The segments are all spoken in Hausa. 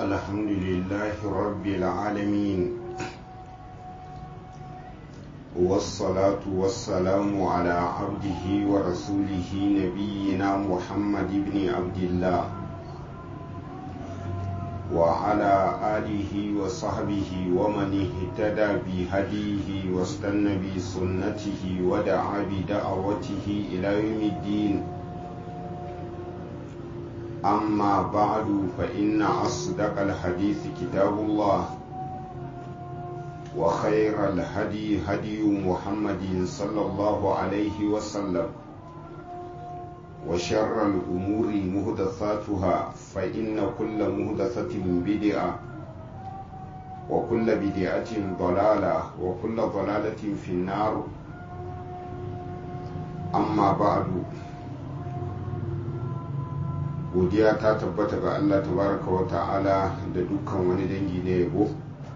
الحمد لله رب العالمين والصلاة والسلام على عبده ورسوله نبينا محمد بن عبد الله وعلى آله وصحبه ومن اهتدى بهديه واستنى بسنته ودعا بدعوته إلى يوم الدين أما بعد فإن أصدق الحديث كتاب الله وخير الهدي هدي محمد صلى الله عليه وسلم وشر الأمور مهدثاتها فإن كل مهدثة بدعة وكل بدعة ضلالة وكل ضلالة في النار أما بعد godiya ta tabbata ga Allah tabaraka wa ta'ala da dukkan wani dangi na yabo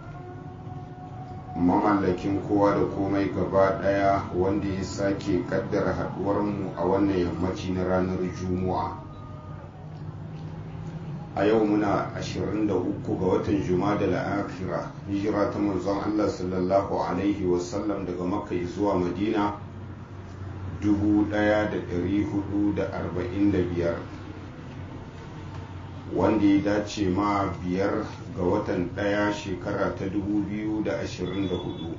mamallakin kowa da komai gaba daya wanda ya sake kaddara haduwarmu a wannan yammaci na ranar juma'a a yau muna 23 ga watan juma'a da la'akira hijira ta manzon Allah sallallahu alaihi wasallam daga makka zuwa madina 1445 wanda ya dace ma biyar ga watan ɗaya shekara ta 2024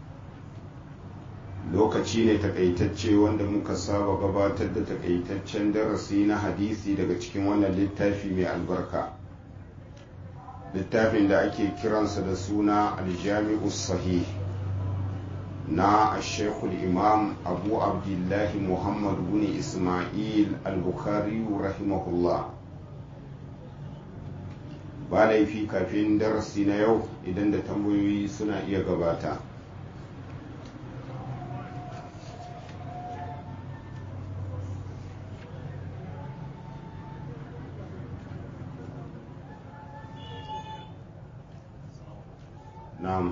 lokaci ne takaitacce wanda muka saba gabatar da takaitaccen darasi na hadisi daga cikin wannan littafi mai albarka littafin da ake kiransa da suna aljami'u sahih na ashekul imam abu abdullahi muhammad bin ismail al-bukhari rahimahullah ba laifi kafin darasi na yau idan da tambayoyi suna iya gabata na'am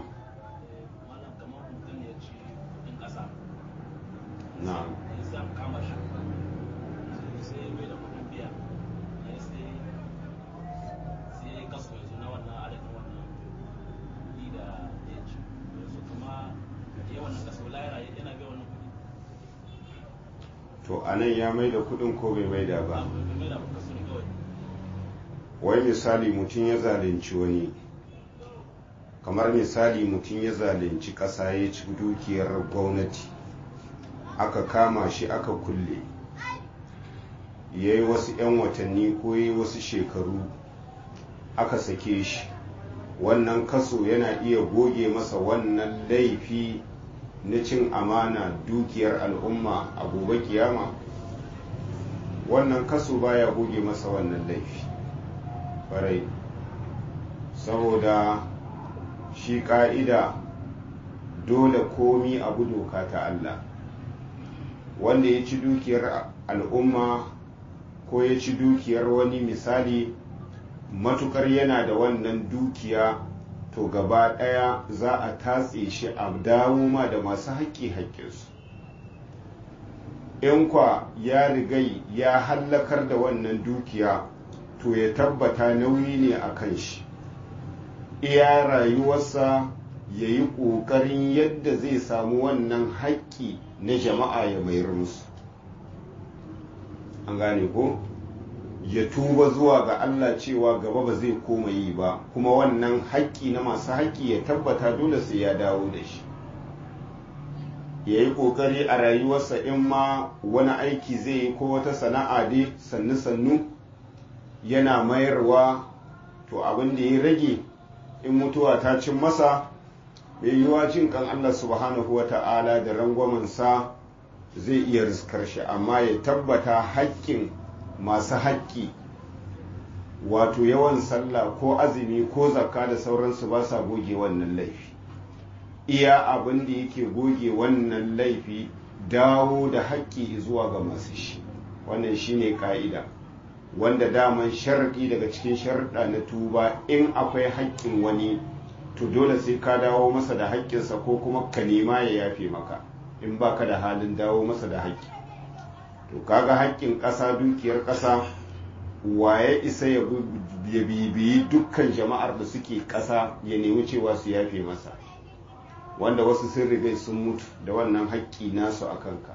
na'am to a nan ya mai da kudin ko bai mai da ba wai misali mutum ya zalunci wani kamar misali mutum ya zalunci ƙasa ya ci dukiyar gwamnati aka kama shi aka kulle ya yi wasu 'yan watanni ko ya yi wasu shekaru aka sake shi wannan kaso yana iya goge masa wannan laifi na cin amana dukiyar al'umma a gobe kiyama wannan kaso baya goge masa wannan laifi farai saboda shi ka'ida dole komi abu doka ta Allah wanda ya ci dukiyar al'umma ko ya ci dukiyar wani misali matukar yana da wannan dukiya to gaba ɗaya za a tatse shi a dawo ma da masu haƙƙi haƙƙinsu in kwa ya rigai ya hallakar da wannan dukiya to ya tabbata nauyi ne a kan shi iya rayuwarsa ya yi ƙoƙarin yadda zai samu wannan haƙƙi na jama'a ya mayar musu an gane ko? ya tuba zuwa ga Allah cewa gaba ba zai koma yi ba kuma wannan haƙƙi na masu haƙƙi ya tabbata dole sai ya dawo da shi ya yi ƙoƙari a rayuwarsa in ma wani aiki zai yi ko wata sana'a dai sannu-sannu yana mayarwa to abin da ya rage in mutuwa ta cin masa mai yiwuwa jin kan Allah subhanahu wa ta'ala da rangwamansa zai iya riskar shi amma ya tabbata haƙƙin masu haƙƙi wato yawan sallah ko azumi ko zakka da sauransu ba sa goge wannan laifi iya abin da yake goge wannan laifi dawo da haƙƙi zuwa ga masu shi wannan shine ƙa'ida wanda daman sharaɗi daga cikin sharaɗa na tuba in akwai haƙƙin wani to dole sai ka dawo masa da haƙƙinsa ko kuma ka nema ya yafe maka in baka da halin dawo masa da haƙƙi to kaga haƙƙin ƙasa dukiyar ƙasa waye isa ya ya bibiyi dukkan jama'ar da suke ƙasa ya nemi cewa su yafe masa wanda wasu sun riga sun mutu da wannan haƙƙi nasu a kanka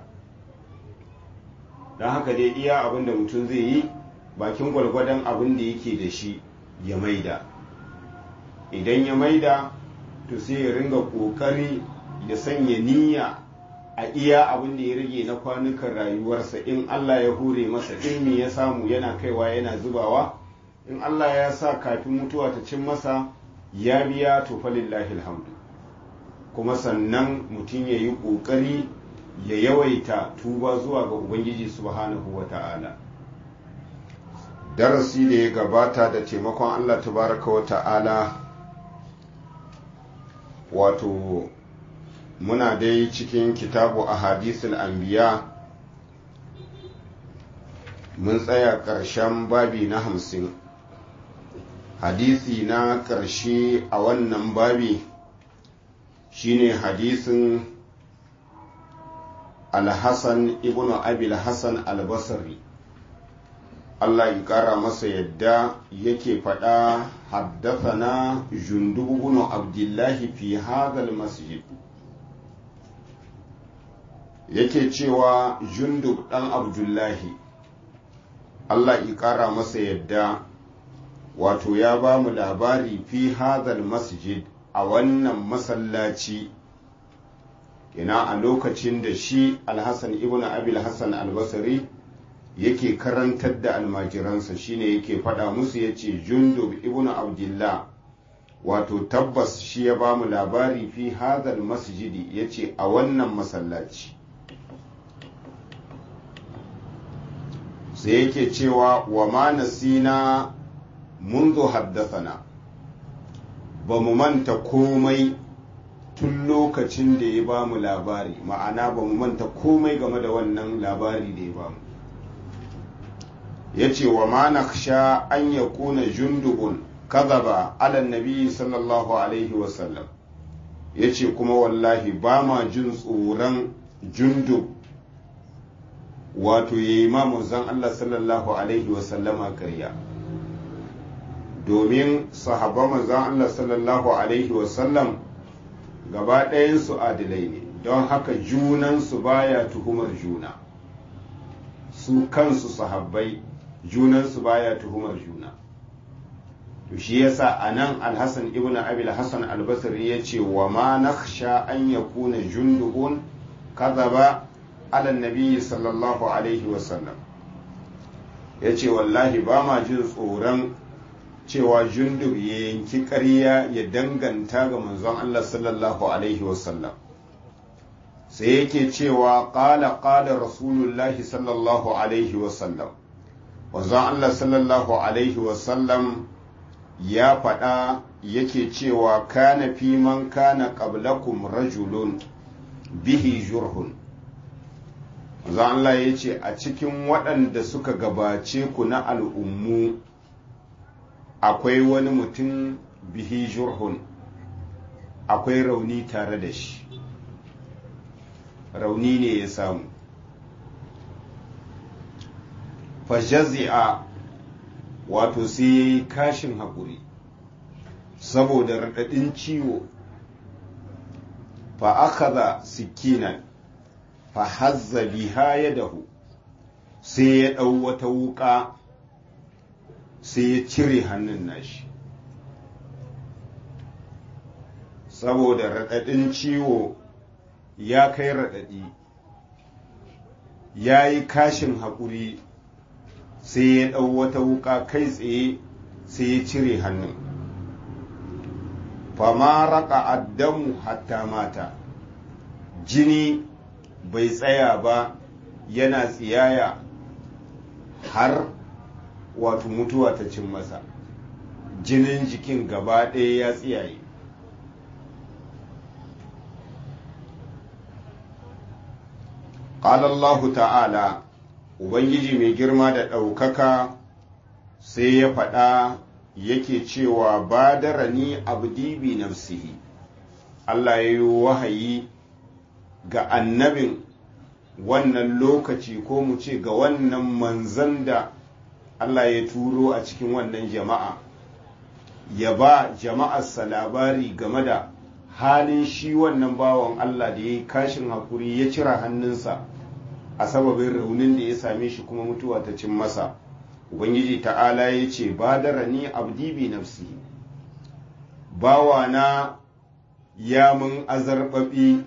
don haka dai iya abin da mutum zai yi bakin gwalgwadon abin da yake da shi ya maida idan ya maida to sai ya ringa ƙoƙari ya sanya niyya a iya abin da ya rage na kwanukan rayuwarsa in Allah ya hure masa ilmi ya samu yana kaiwa yana zubawa in Allah ya sa kafin mutuwa ta cin masa ya biya to falillahi alhamdu kuma sannan mutum ya yi ƙoƙari ya yawaita tuba zuwa ga Ubangiji subhanahu wa ta'ala darasi da ya gabata da taimakon Allah tabaraka wa ta'ala wato muna dai cikin kitabu a hadisul anbiya mun tsaya ƙarshen babi na hamsin hadisi na ƙarshe a wannan babi shine hadisin alhassan ibn abil hassan albasari Allah ya ƙara masa yadda yake faɗa haddathana jundubu ibn abdullahi fi hadal masjid yake cewa jundub ɗan abdullahi Allah ya ƙara masa yadda wato ya ba mu labari fi hadal masjid a wannan masallaci ina a lokacin da shi alhassan ibn abil hassan albasari yake karantar da almajiransa shine yake faɗa musu ya ce jundub ibn abdullah wato tabbas shi ya ba mu labari fi hadal masjidi ya ce a wannan masallaci sai yake cewa wa ma nasina منذ حدثنا ba mu manta komai tun lokacin da ya ba mu labari ma'ana ba mu manta komai game da wannan labari da ya ba mu ya ce wa ma na sha an ya kuna jundubun kazaba ala nabi sallallahu alaihi wasallam ya ce kuma wallahi ba ma jin tsoron jundub wato ya yi mamuzan Allah sallallahu alaihi wasallama karya domin sahabban manzon Allah sallallahu alaihi wasallam gaba ɗayansu adilai ne don haka junansu baya tuhumar juna su kansu sahabbai junansu baya tuhumar juna to shi yasa anan alhassan ibn abil hassan albasri ya ce wa ma nakhsha an yakuna jundubun kadhaba ala nabi sallallahu alaihi wasallam ya ce wallahi ba ma jin tsoron cewa jundub ya yanki ƙarya ya danganta ga manzon Allah sallallahu alaihi wasallam sai yake cewa ƙala ƙala rasulullahi sallallahu alaihi wasallam manzon Allah sallallahu alaihi wasallam ya faɗa yake cewa kana fi man kana qablakum rajulun bihi jurhun manzon Allah ya ce a cikin waɗanda suka gabace ku na al'ummu akwai wani mutum bihi jurhun akwai rauni tare da shi rauni ne ya samu fajazi'a wato sai ya yi kashin haƙuri saboda raɗaɗin ciwo fa akaza sikinan fa hazza biha yadahu sai ya ɗau wata wuƙa sai ya cire hannun nashi saboda raɗaɗin ciwo ya kai raɗaɗi ya yi kashin haƙuri sai ya ɗau wata wuƙa kai tsaye sai ya cire hannun fama raka addamu hatta mata jini bai tsaya ba yana tsiyaya har wato mutuwa ta cin masa jinin jikin gaba ɗaya ya tsiyaye Allah ta'ala Ubangiji mai girma da ɗaukaka sai ya faɗa yake cewa ba da rani abdi bi nafsihi Allah ya yi wahayi ga annabin wannan lokaci ko mu ce ga wannan manzan da Allah ya turo a cikin wannan jama'a ya ba jama'arsa labari game da halin shi wannan bawan Allah da ya yi kashin hakuri ya cira hannunsa a sababin raunin da ya same shi kuma mutuwa ta cin masa ubangiji ta'ala ya ce ba da rani abdi bi nafsi bawana ya mun azarbabi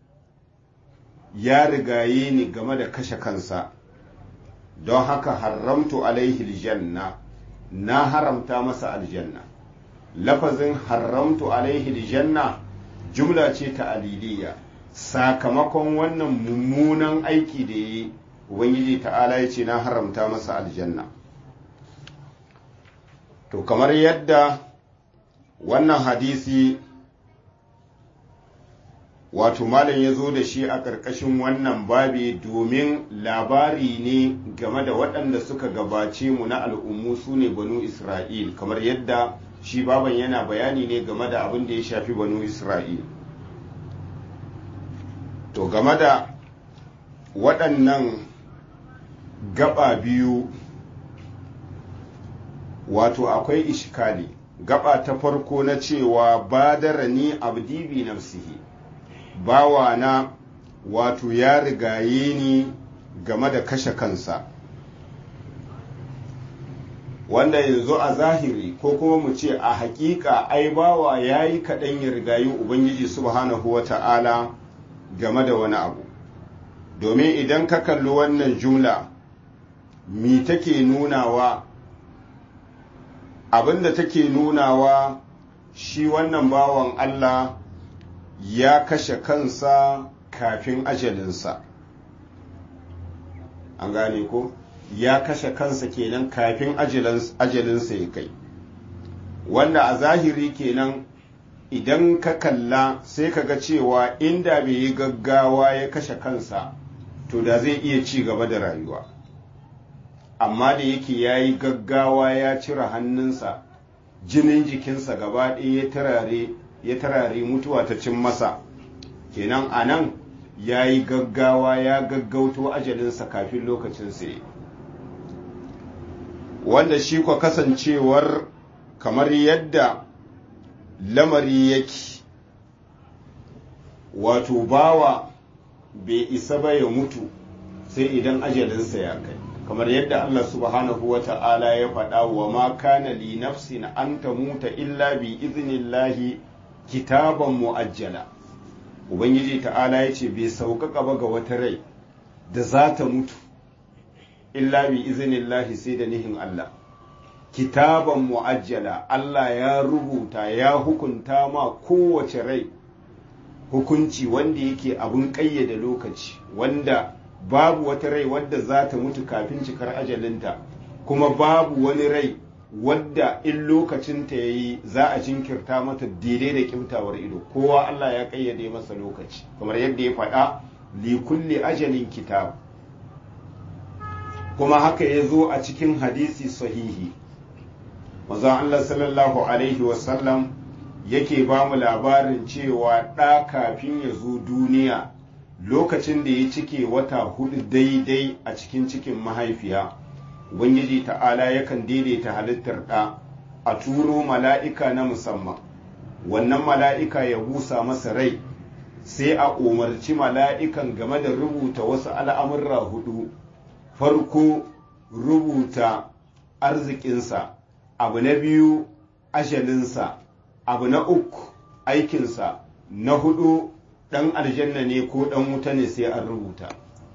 ya rigaye ni game da kashe kansa don haka haramtu alaihi aljanna na haramta masa aljanna lafazin haramtu alaihi aljanna jumla ce ta aliliya sakamakon wannan mummunan aiki da yi ubangiji ta'ala ya ce na haramta masa aljanna to kamar yadda wannan hadisi wato malam ya zo da shi a ƙarƙashin wannan babi domin labari ne game da waɗanda suka gabace mu na al'ummu su ne banu isra'il kamar yadda shi baban yana bayani ne game da abin da ya shafi banu isra'il to game da waɗannan gaba biyu wato akwai ishkali gaba ta farko na cewa badarani abdi bi nafsihi bawana wato ya rigaye ni game da kashe kansa wanda yanzu a zahiri ko kuma mu ce a hakika ai bawa ya yi kaɗan ya rigayi ubangiji subhanahu wa ta'ala game da wani abu domin idan ka kalli wannan jumla mi take nunawa abinda take nunawa shi wannan bawan Allah ya kashe kansa kafin ajalinsa an gane ko ya kashe kansa kenan kafin ajalinsa ya kai wanda a zahiri kenan idan ka kalla sai ka ga cewa inda bai yi gaggawa ya kashe kansa to da zai iya ci gaba da rayuwa amma da yake ya yi gaggawa ya cire hannunsa jinin jikinsa gaba ɗaya ya tarare ya tarare mutuwa ta cin masa kenan a nan ya yi gaggawa ya gaggauto ajalinsa kafin lokacin sai wanda shi kwa kasancewar kamar yadda lamari yake wato bawa bai isa ba ya mutu sai idan ajalinsa ya kai kamar yadda Allah subhanahu wa ta'ala ya faɗa wa ma kana li nafsin an tamuta illa bi iznillahi kitaban mu'ajjala ubangiji ta'ala ya ce bai sauƙaƙa ba ga wata rai da za ta mutu illa bi iznillahi sai da nihin Allah kitaban mu'ajjala Allah ya rubuta ya hukunta ma kowace rai hukunci wanda yake abun ƙayyade lokaci wanda babu wata rai wadda za ta mutu kafin cikar ajalinta kuma babu wani rai wadda in lokacinta ya yi za a jinkirta mata daidai da kimtawar ido kowa Allah ya ƙayyade masa lokaci kamar yadda ya faɗa li kulli ajalin kitab kuma haka ya zo a cikin hadisi sahihi manzon Allah sallallahu alaihi wasallam yake ba mu labarin cewa ɗa kafin ya zo duniya lokacin da ya cike wata hudu daidai a cikin cikin mahaifiya ubangiji ta'ala yakan daidaita halittar ɗa a turo mala'ika na musamman wannan mala'ika ya busa masa rai sai a umarci mala'ikan game da rubuta wasu al'amurra hudu farko rubuta arzikinsa abu na biyu ajalinsa abu na uku aikinsa na hudu ɗan aljanna ne ko ɗan wuta ne sai an rubuta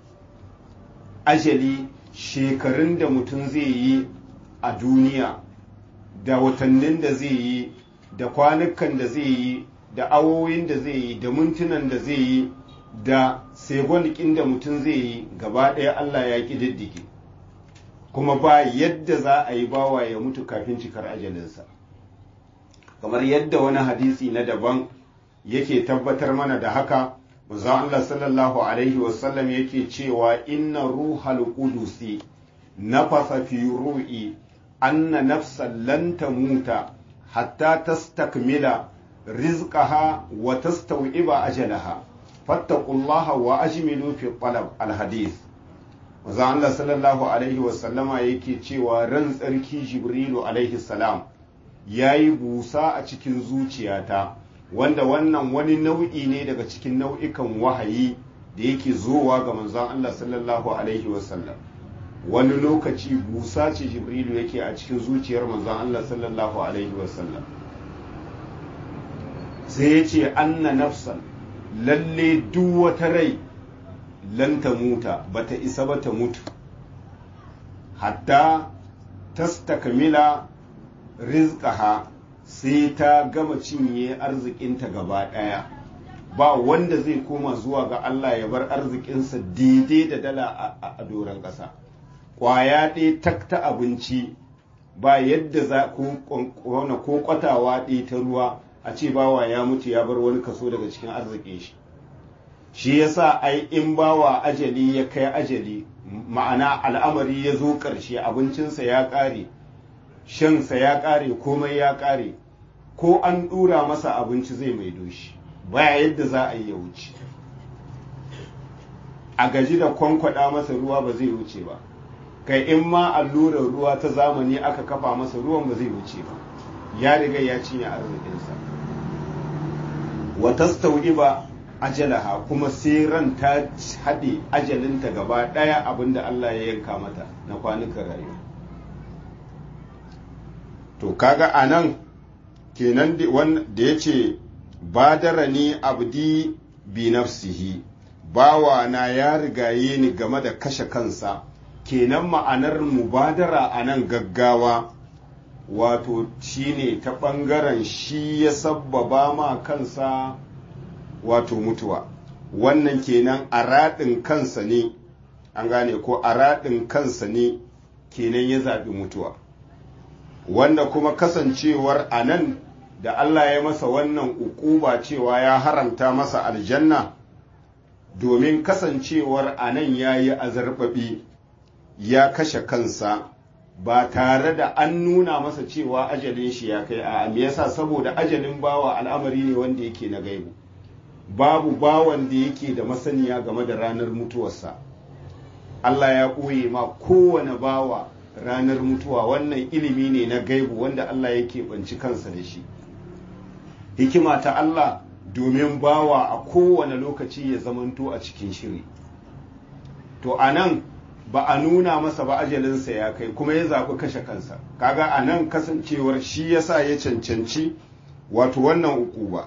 ajali shekarun da mutum zai yi a duniya da watannin da zai yi da kwanukan da zai yi da awoyin da zai yi da mintunan da zai yi da segonikin da mutum zai yi gaba ɗaya Allah ya ƙididdige kuma ba yadda za a yi bawa ya mutu kafin cikar ajalinsa kamar yadda wani hadisi na daban yake tabbatar mana da haka manzon Allah sallallahu alaihi wasallam yake cewa inna ruhal qudusi nafasa fi ru'i anna nafsan lan tamuta hatta tastakmila rizqaha wa tastawiba ajalaha fattaqullaha wa ajmilu fi talab alhadith manzon Allah sallallahu alaihi wasallama yake cewa ran tsarki jibrilu alaihi salam ya yi busa a cikin zuciyata wanda wannan wani nau'i ne daga cikin nau'ikan wahayi da yake zowa ga manzon Allah sallallahu alaihi wasallam wani lokaci busa ce jibrilu yake a cikin zuciyar manzon Allah sallallahu alaihi wasallam sai ya ce anna nafsan lalle duk wata rai lan ta muta bata isa ba ta mutu hatta tastakmila rizqaha sai ta gama cinye arzikinta gaba ɗaya ba wanda zai koma zuwa ga Allah ya bar arzikinsa daidai da dala a doron ƙasa ƙwaya ɗaya tak ta abinci ba yadda za ko kwatawa ɗaya ta ruwa a ce bawa ya mutu ya bar wani kaso daga cikin arzikin shi shi yasa ai in bawa ajali ya kai ajali ma'ana al'amari ya zo ƙarshe abincinsa ya ƙare shansa ya ƙare komai ya ƙare ko an ɗura masa abinci zai maido shi baya yadda za a yi ya wuce a gaji da kwankwada masa ruwa ba zai wuce ba kai in ma allurar ruwa ta zamani aka kafa masa ruwan ba zai wuce ba ya riga ya cinye arzikinsa wata ba ajalaha kuma sai ran ta haɗe ajalinta gaba ɗaya abinda Allah ya yanka mata na kwanukan rayuwa to kaga a nan kenan da ya ce badara ni abdi bi nafsihi bawa na ya rigaye ni game da kashe kansa kenan ma'anar mubadara a nan gaggawa wato shine ta ɓangaren shi ya sabbaba ma kansa wato mutuwa wannan kenan a raɗin kansa ne an gane ko a raɗin kansa ne kenan ya zaɓi mutuwa wanda kuma kasancewar a nan da Allah ya masa wannan ukuba cewa ya haramta masa aljanna domin kasancewar a nan ya yi azarbaɓi ya kashe kansa ba tare da an nuna masa cewa ajalin shi ya kai a me yasa saboda ajalin bawa al'amari ne wanda yake na gaibu babu bawan da yake da masaniya game da ranar mutuwarsa Allah ya ɓoye ma kowane bawa ranar mutuwa wannan ilimi ne na gaibu wanda Allah yake banci kansa da shi hikima ta Allah domin bawa a kowane lokaci ya zamanto a cikin shiri to a nan ba a nuna masa ba ajalinsa ya kai kuma ya zaɓi kashe kansa kaga a nan kasancewar shi yasa ya cancanci wato wannan uku ba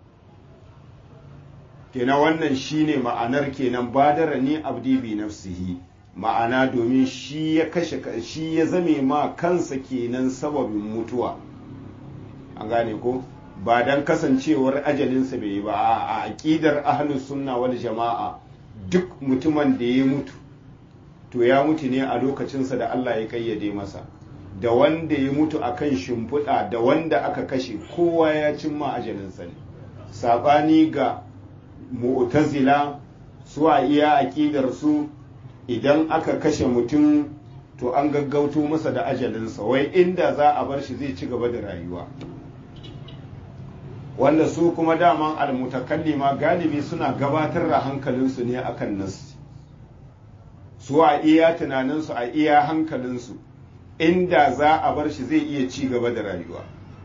kenan wannan shine ma'anar kenan badara ni abdi bi nafsihi ma'ana domin shi ya kashe shi ya zame ma kansa kenan sababin mutuwa an gane ko ba dan kasancewar ajalinsa bai yi ba a aqidar ahlus sunna wal jama'a duk mutumin da ya mutu to ya mutu ne a lokacinsa da Allah ya kayyade masa da wanda ya mutu akan shimfiɗa da wanda aka kashe kowa ya cimma ajalinsa ne saɓani ga mu'tazila su a iya aƙidar su idan aka kashe mutum to an gaggauto masa da ajalinsa wai inda za a bar shi zai ci gaba da rayuwa wanda su kuma daman almutakallima galibi suna gabatar da hankalinsu ne akan nas su a iya tunaninsu a iya hankalinsu inda za a bar shi zai iya ci gaba da rayuwa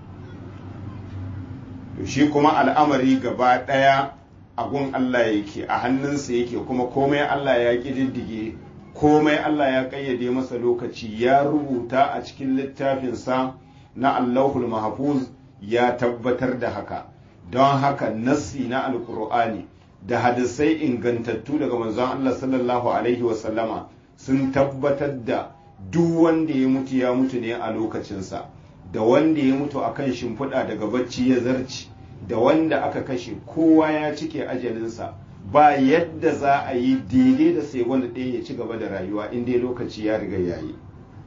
to shi kuma al'amari gaba ɗaya agun Allah yake a hannunsa yake kuma komai Allah ya ƙididdige komai Allah ya ƙayyade masa lokaci ya rubuta a cikin littafinsa na Allahul Mahfuz ya tabbatar da haka don haka nassi na alkur'ani da hadisai ingantattu daga manzon Allah sallallahu alaihi wasallama sun tabbatar da duk wanda ya mutu ya mutu ne a lokacinsa da wanda ya mutu akan shimfiɗa daga bacci ya zarci da wanda aka kashe kowa ya cike ajalinsa ba yadda za a yi daidai da sai wanda ɗaya ya ci gaba da rayuwa in dai lokaci ya riga ya yi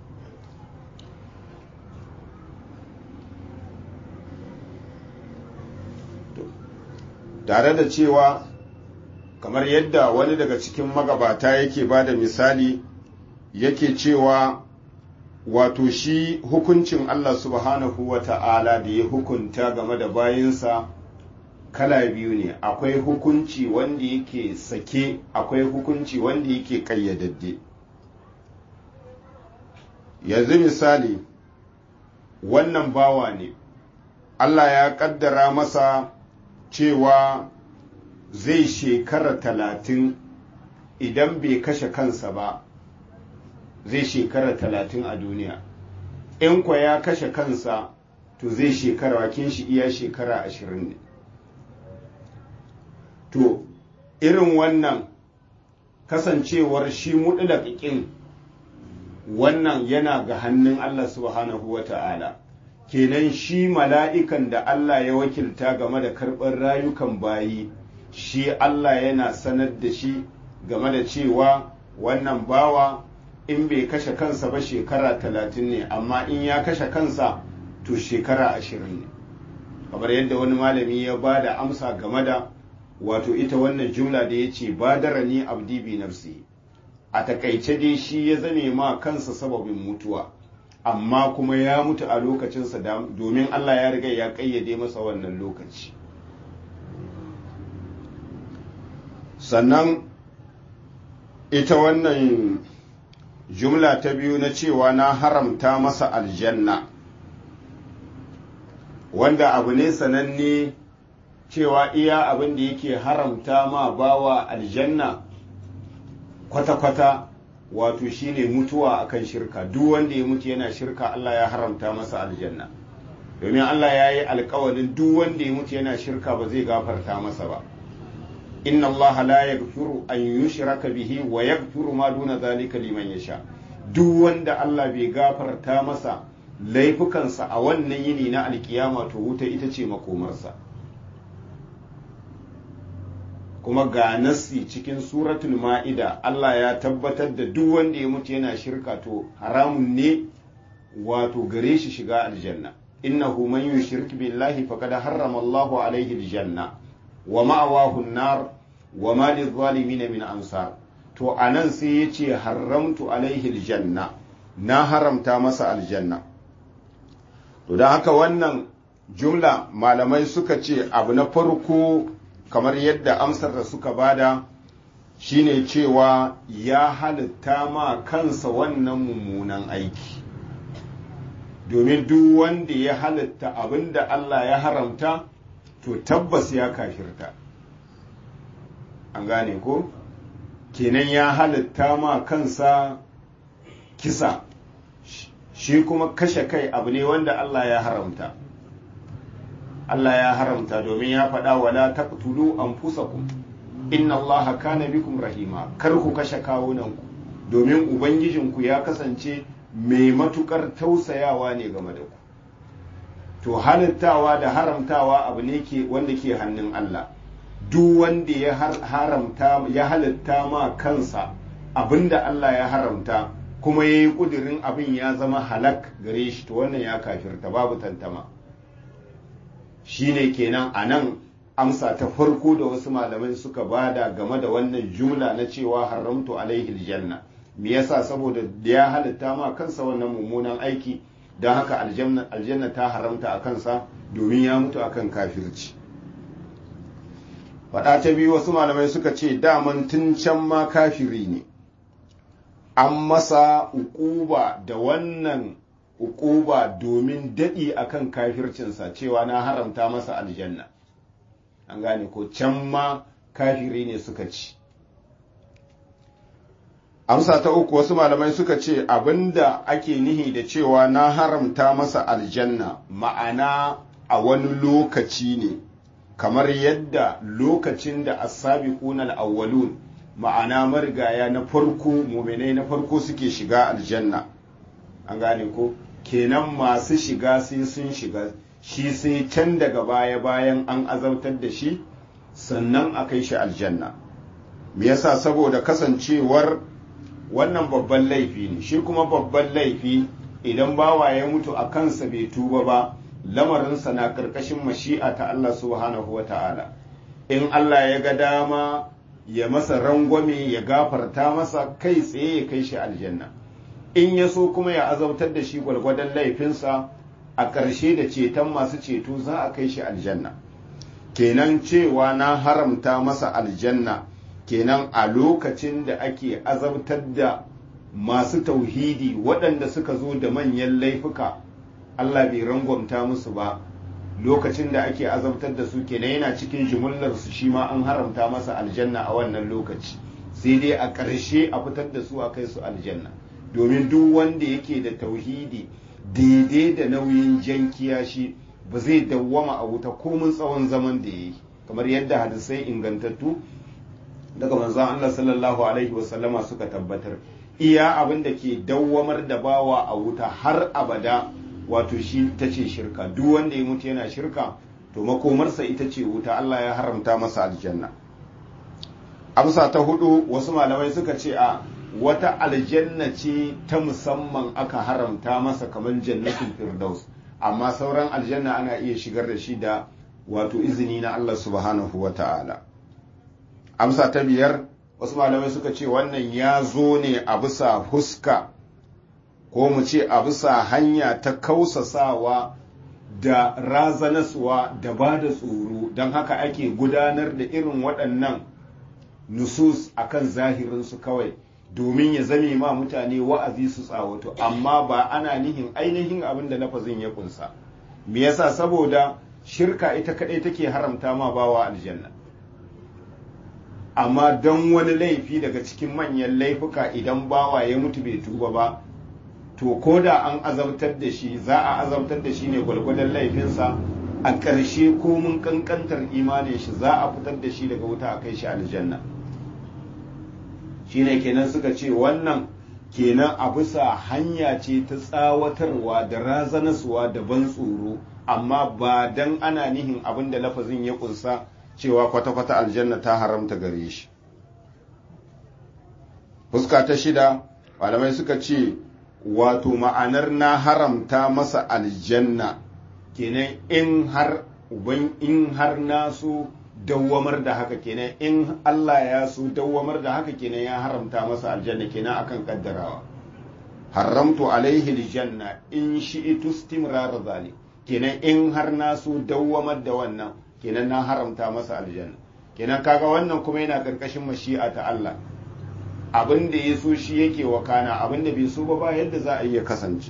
tare da cewa kamar yadda wani daga cikin magabata yake ba da misali yake cewa wato shi hukuncin Allah subhanahu wa ta'ala da ya hukunta game da bayinsa kala biyu ne akwai hukunci wanda yake sake akwai hukunci wanda yake kayyadadde yanzu misali wannan bawa ne Allah ya kaddara masa cewa zai shekara talatin idan bai kashe kansa ba zai shekara talatin a duniya in kwa ya kashe kansa to zai shekara wakin shi iya shekara ashirin ne to irin wannan kasancewar shi muɗulaƙiƙin wannan yana ga hannun Allah subhanahu wa ta'ala kenan shi mala'ikan da Allah ya wakilta game da karɓar rayukan bayi shi Allah yana sanar da shi game da cewa wannan bawa in bai kashe kansa ba shekara talatin ne amma in ya kashe kansa to shekara ashirin ne kamar yadda wani malami ya ba da amsa game da wato ita wannan jumla da ya ce badara ni abdi bi nafsi a takaice dai shi ya zame ma kansa sababin mutuwa amma kuma ya mutu a lokacinsa domin Allah ya riga ya kayyade masa wannan lokaci sannan ita wannan jumla ta biyu na cewa na haramta masa aljanna wanda abu ne sananne cewa iya abin da yake haramta ma bawa aljanna kwata-kwata wato shine mutuwa akan shirka duk wanda ya mutu yana shirka Allah ya haramta masa aljanna domin Allah ya yi alkawalin duk wanda ya mutu yana shirka ba zai gafarta masa ba inna Allah la yaghfiru an yushraka bihi wa yaghfiru ma duna zalika liman yasha duk wanda Allah bai gafarta masa laifukansa a wannan yini na alkiyama to wuta ita ce makomarsa kuma ga nassi cikin suratul ma'ida Allah ya tabbatar da duk wanda ya mutu yana shirka to haramun ne wato gare shi shiga aljanna innahu man yushrik billahi faqad harrama Allahu alaihi aljanna wa ma'awahu an-nar wa ma lidh-dhalimin min ansar to anan sai yace haramtu alaihi aljanna na haramta masa aljanna to dan haka wannan jumla malamai suka ce abu na farko kamar yadda amsar da suka bada shine cewa ya halitta ma kansa wannan mummunan aiki domin duk wanda ya halitta abinda Allah ya haramta to tabbas ya kafirta an gane ko kenan ya halitta ma kansa kisa shi kuma kashe kai abu ne wanda Allah ya haramta Allah ya haramta domin ya faɗa wala taqtulu anfusakum inna Allah kana bikum rahima kar ku kashe kawunanku domin ubangijinku ya kasance mai matukar tausayawa ne game da ku to halittawa da haramtawa abu ne ke wanda ke hannun Allah duk wanda ya haramta ya halitta ma kansa abinda Allah ya haramta kuma ya yi ƙudurin abin ya zama halak gare shi to wannan ya kafirta babu tantama shine kenan a nan amsa ta farko da wasu malamai suka bada game da wannan jumla na cewa haramtu alaihi aljanna me yasa saboda ya halitta ma kansa wannan mummunan aiki don haka aljanna ta haramta a kansa domin ya mutu akan kafirci faɗa ta biyu wasu malamai suka ce daman tun can ma kafiri ne an masa ukuba da wannan ukuba domin daɗi akan kafircinsa cewa na haramta masa aljanna an gane ko can ma kafiri ne suka ci amsa ta uku wasu malamai suka ce abinda ake nihi da cewa na haramta masa aljanna ma'ana a wani lokaci ne kamar yadda lokacin da asabiquna al-awwalun ma'ana marigaya na farko muminai na farko suke shiga aljanna an gane ko kenan masu shiga sai sun shiga shi sai can daga baya bayan an azabtar da shi sannan a kai shi aljanna me yasa saboda kasancewar wannan babban laifi ne shi kuma babban laifi idan bawa ya mutu a kansa bai tuba ba lamarinsa na ƙarƙashin mashi'a ta Allah subhanahu wa ta'ala in Allah ya ga dama ya masa rangwame ya gafarta masa kai tsaye ya kai shi aljanna in ya so kuma ya azabtar da shi gwargwadon laifinsa a ƙarshe da ceton masu ceto za a kai shi aljanna kenan cewa na haramta masa aljanna kenan a lokacin da ake azabtar da masu tauhidi waɗanda suka zo da manyan laifuka Allah bai rangwamta musu ba lokacin da ake azabtar da su kenan yana cikin jimillar su shi ma an haramta masa aljanna a wannan lokaci sai dai a ƙarshe a fitar da su a kai su aljanna domin duk wanda yake da tauhidi daidai da nauyin jan kiyashi ba zai dawwama a wuta komin tsawon zaman da ya yi kamar yadda hadisai ingantattu daga manzon Allah sallallahu alaihi wasallama suka tabbatar iya abin da ke dawwamar da bawa a wuta har abada wato shi ta ce shirka duk wanda ya mutu yana shirka to makomarsa ita ce wuta Allah ya haramta masa aljanna amsa ta hudu wasu malamai suka ce a wata aljanna ce ta musamman aka haramta masa kamar jannatul firdaus amma sauran aljanna ana iya shigar da shi da wato izini na Allah subhanahu wa ta'ala amsa ta biyar wasu malamai suka ce wannan ya zo ne a bisa huska ko mu ce a bisa hanya ta kausasawa da razanaswa da ba da tsoro don haka ake gudanar da irin waɗannan nusus akan zahirinsu kawai domin ya zame ma mutane wa'azi su tsawato amma ba ana nihin ainihin abin da lafazin ya kunsa me yasa saboda shirka ita kadai take haramta ma bawa aljanna amma don wani laifi daga cikin manyan laifuka idan bawa ya mutu bai tuba ba to ko da an azabtar da shi za a azabtar da shi ne gwalgwadon laifinsa a ƙarshe ko mun kankantar imanin shi za a fitar da shi daga wuta a kai shi aljanna shine kenan suka ce wannan kenan a bisa hanya ce ta tsawatarwa da razanaswa da ban tsoro amma ba dan ana nihin abin da lafazin ya kunsa cewa kwata-kwata aljanna ta haramta gare shi fuska ta shida malamai suka ce wato ma'anar na haramta masa aljanna kenan in har uban in har nasu dawwamar da haka kenan in Allah ya so dawwamar da haka kenan ya haramta masa aljanna kenan akan kaddarawa haramtu alaihi aljanna in shi'tu istimrar zalik kenan in har na so dawwamar da wannan kenan na haramta masa aljanna kenan kaga wannan kuma yana karkashin mashi'a ta Allah abin da ya so shi yake wakana abin da bai so ba ba yadda za a iya kasance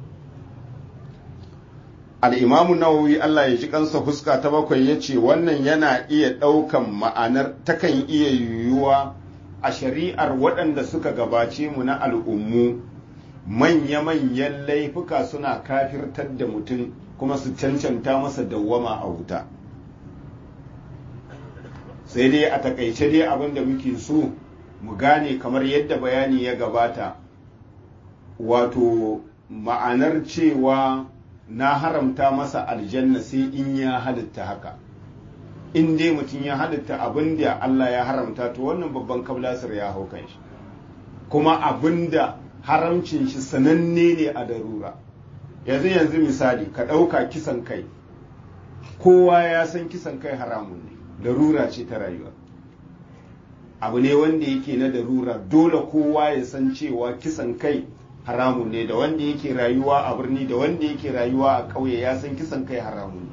al'imamu nawawi Allah ya ji kansa fuska ta bakwai ya ce wannan yana iya ɗaukan ma'anar takan iya yiwuwa a shari'ar waɗanda suka gabace mu na al'ummu manya-manyan laifuka suna kafirtar da mutum kuma su cancanta masa dawwama a wuta sai dai a takaice dai abin da muke so mu gane kamar yadda bayani ya gabata wato ma'anar cewa na haramta masa aljanna sai in ya halitta haka in dai mutum ya halitta abin da Allah ya haramta to wannan babban kablasir ya hau kan shi kuma abin da haramcin shi sananne ne a darura yanzu yanzu misali ka ɗauka kisan kai kowa ya san kisan kai haramun ne darura ce ta rayuwa abu ne wanda yake na darura dole kowa ya san cewa kisan kai haramun ne da wanda yake rayuwa a birni da wanda yake rayuwa a ƙauye ya san kisan kai haramun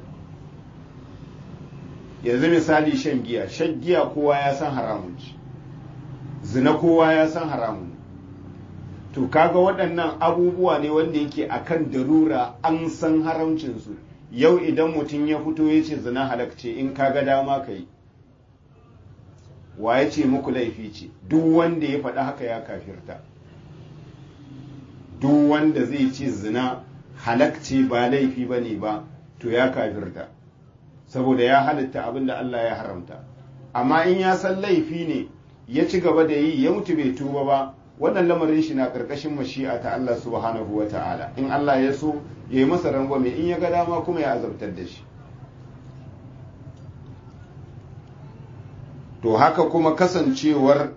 ne yanzu misali shan giya shan giya kowa ya san haramun ce zina kowa ya san haramun to kaga waɗannan abubuwa ne wanda yake akan darura an san haramcinsu yau idan mutum ya fito ya ce zina halakce in kaga dama ka yi wa ya ce muku laifi ce duk wanda ya faɗi haka ya kafirta duk wanda zai ce zina halakce ba laifi ba ne ba to ya kafirta saboda ya halitta abin da Allah ya haramta amma in ya san laifi ne ya ci gaba da yi ya mutu bai tuba ba wannan lamarin shi na ƙarƙashin mashi'a ta Allah subhanahu wa ta'ala in Allah ya so ya yi masa rangwame in ya ga dama kuma ya azabtar da shi to haka kuma kasancewar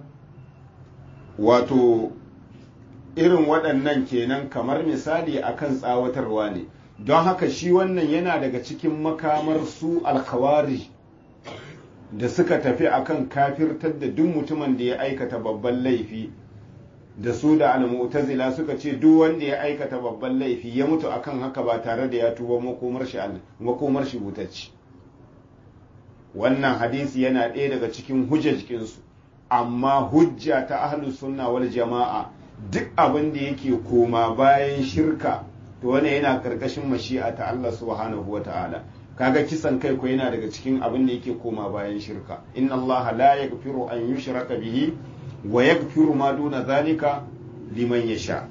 wato irin waɗannan kenan kamar misali akan tsawatarwa ne don haka shi wannan yana daga cikin makamar su alkhawari da suka tafi akan kafirtar da duk mutumin da ya aikata babban laifi da su da almu'tazila suka ce duk wanda ya aikata babban laifi ya mutu akan haka ba tare da ya tuba makomar shi makomar shi butacci wannan hadisi yana ɗaya daga cikin hujjajkinsu amma hujja ta ahlus sunna wal jama'a duk abin da yake koma bayan shirka to wannan yana karkashin mashi'a ta Allah subhanahu wata'ala kaga kisan kai ko yana daga cikin abin da yake koma bayan shirka inna Allah la yaghfiru an yushraka bihi wa yaghfiru ma duna zalika liman yasha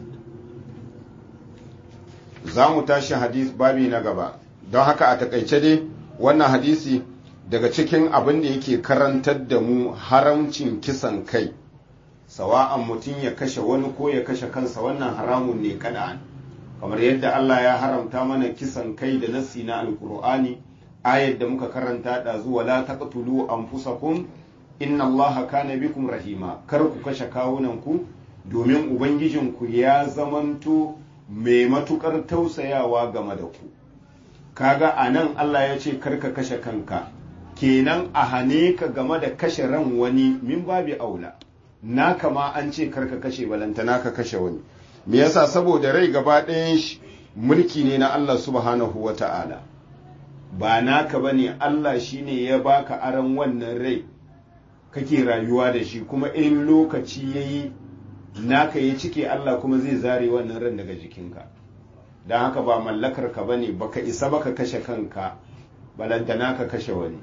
za mu tashi hadis babi na gaba don haka a takaice dai wannan hadisi daga cikin abin da yake karantar da mu haramcin kisan kai sawa'an mutum ya kashe wani ko ya kashe kansa wannan haramun ne kada'an kamar yadda Allah ya haramta mana kisan kai da nassi na alkur'ani ayar da muka karanta da zuwa la taqtulu anfusakum inna Allah kana bikum rahima kar ku kashe kawunan ku domin ubangijinku ya zamanto mai matukar tausayawa game da ku kaga anan Allah ya ce kar ka kashe kanka kenan a hane ka game da kashe ran wani min babi aula naka ma an ce kar ka kashe balantana ka kashe wani me yasa saboda rai gaba ɗayan shi mulki ne na Allah subhanahu wa ta'ala ba naka bane Allah shine ya baka aran wannan rai kake rayuwa da shi kuma in lokaci yayi naka ya cike Allah kuma zai zare wannan ran daga jikinka don haka ba mallakar ka bane baka isa baka kashe kanka balantana ka kashe wani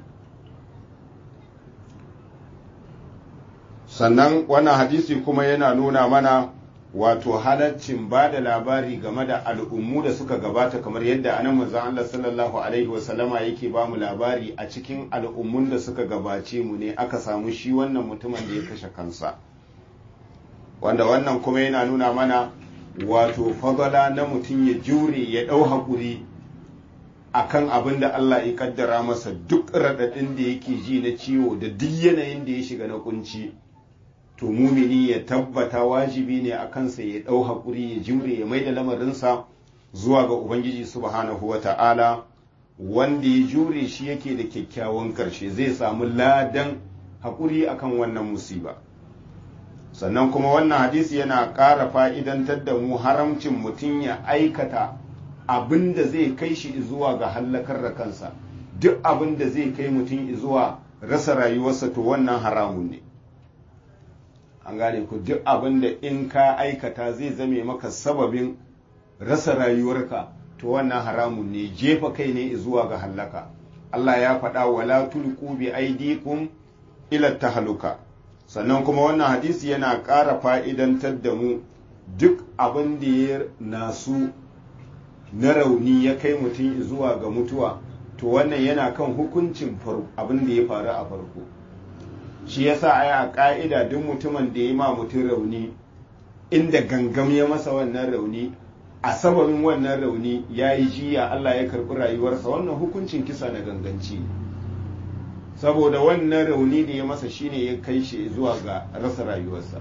sannan wannan hadisi kuma yana nuna mana wato halaccin ba da labari game da al'ummu da suka gabata kamar yadda anan manzon Allah sallallahu alaihi wasallama yake ba mu labari a cikin al'ummun da suka gabace mu ne aka samu shi wannan mutumin da ya kashe kansa wanda wannan kuma yana nuna mana wato fadala na mutum ya jure ya ɗau haƙuri akan abin da Allah ya kaddara masa duk raɗaɗin da yake ji na ciwo da duk yanayin da ya shiga na kunci. to mumini ya tabbata wajibi ne a kansa ya ɗau haƙuri ya jimre ya mai da lamarinsa zuwa ga ubangiji subhanahu wa ta'ala wanda ya jure shi yake da kyakkyawan ƙarshe zai samu ladan haƙuri akan wannan musiba sannan kuma wannan hadisi yana ƙara fa'idantar da mu haramcin mutum ya aikata abin da zai kai shi zuwa ga hallakar da kansa duk abin da zai kai mutum zuwa rasa rayuwarsa to wannan haramun ne an gane ku duk abin da in ka aikata zai zame maka sababin rasa rayuwarka to wannan haramun ne jefa kai ne zuwa ga hallaka Allah ya faɗa wala tulqu bi aidikum ila tahluka sannan kuma wannan hadisi yana ƙara fa'idantar da mu duk abin da ya nasu na rauni ya kai mutum zuwa ga mutuwa to wannan yana kan hukuncin abin da ya faru a farko shi yasa ai a ka'ida duk mutumin da ya ma mutum rauni inda gangam ya masa wannan rauni a sababin wannan rauni ya yi jiya Allah ya karɓi rayuwarsa wannan hukuncin kisa na ganganci saboda wannan rauni da ya masa shine ya kai shi zuwa ga rasa rayuwarsa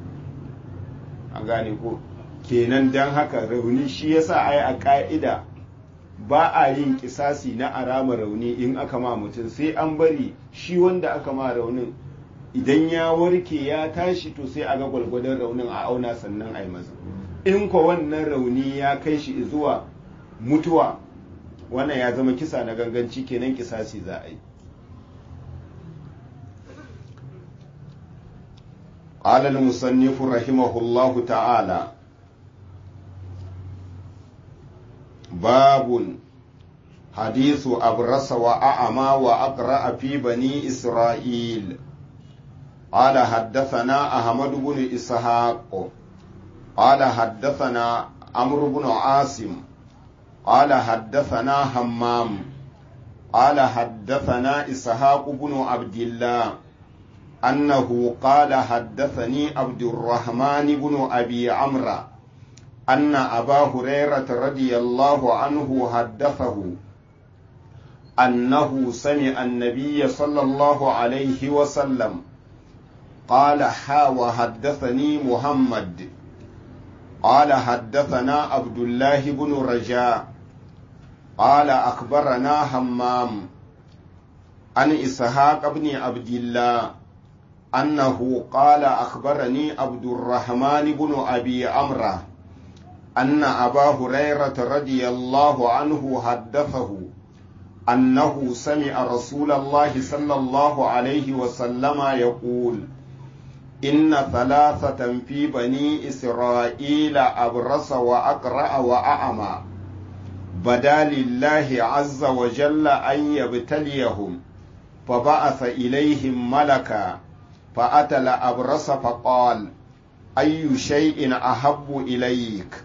an gane ko kenan don haka rauni shi yasa ai a ka'ida ba a yin kisasi na arama rauni in aka ma mutum sai an bari shi wanda aka ma raunin idan ya warke ya tashi to sai a ga gwalgwadon raunin a auna sannan a yi masa in ko wannan rauni ya kai shi zuwa mutuwa wannan ya zama kisa na ganganci kenan kisasi za a yi قال المصنف رحمه الله تعالى باب حديث أبرص وأعمى وأقرأ في بني إسرائيل قال حدثنا أحمد بن إسحاق قال حدثنا عمرو بن عاصم قال حدثنا همام قال حدثنا إسحاق بن عبد الله أنه قال حدثني عبد الرحمن بن أبي عمرو أن أبا هريرة رضي الله عنه حدثه أنه سمع النبي صلى الله عليه وسلم قال حا وحدثني محمد قال حدثنا عبد الله بن رجاء قال أخبرنا همام عن إسحاق بن عبد الله أنه قال أخبرني عبد الرحمن بن أبي عمرو أن أبا هريرة رضي الله عنه حدثه أنه سمع رسول الله صلى الله عليه وسلم يقول إن ثلاثة في بني إسرائيل أبرص وأقرأ وأعمى بدا لله عز وجل أن يبتليهم فبعث إليهم ملكا فأتى الأبرص فقال أي شيء أحب إليك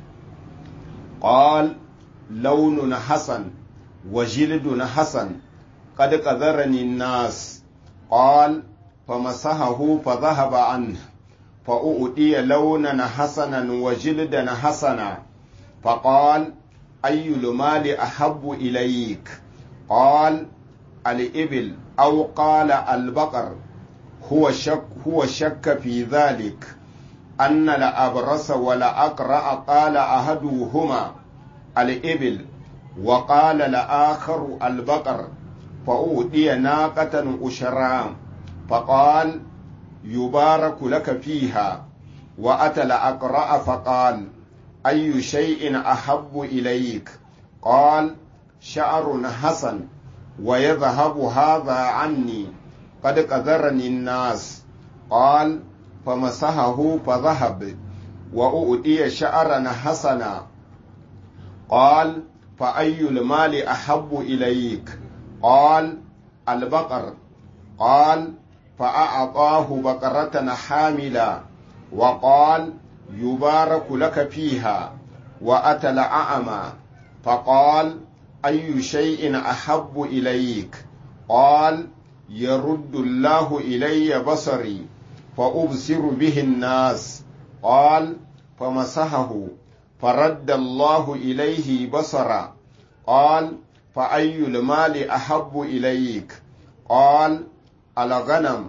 قال لون حسن وجلد حسن قد قذرني الناس قال فمسحه فذهب عنه فأؤتي لونا حسنا وجلدا حسنا فقال أي المال أحب إليك قال الإبل أو قال البقر هو شك هو شك في ذلك أن الأبرص والأقرأ قال أحدهما الإبل وقال الآخر البقر فأوتي ناقة أشرام فقال يبارك لك فيها وأتى الأقرأ فقال أي شيء أحب إليك قال شعر حسن ويذهب هذا عني قد قذرني الناس قال فمسحه فذهب وأؤتي شعرا حسنا قال فأي المال أحب إليك قال البقر قال فأعطاه بقرة حاملا وقال يبارك لك فيها وأتى الأعمى فقال أي شيء أحب إليك قال يرد الله إلي بصري فأبصر به الناس قال فمسحه فرد الله إليه بصرا قال فأي المال أحب إليك قال الغنم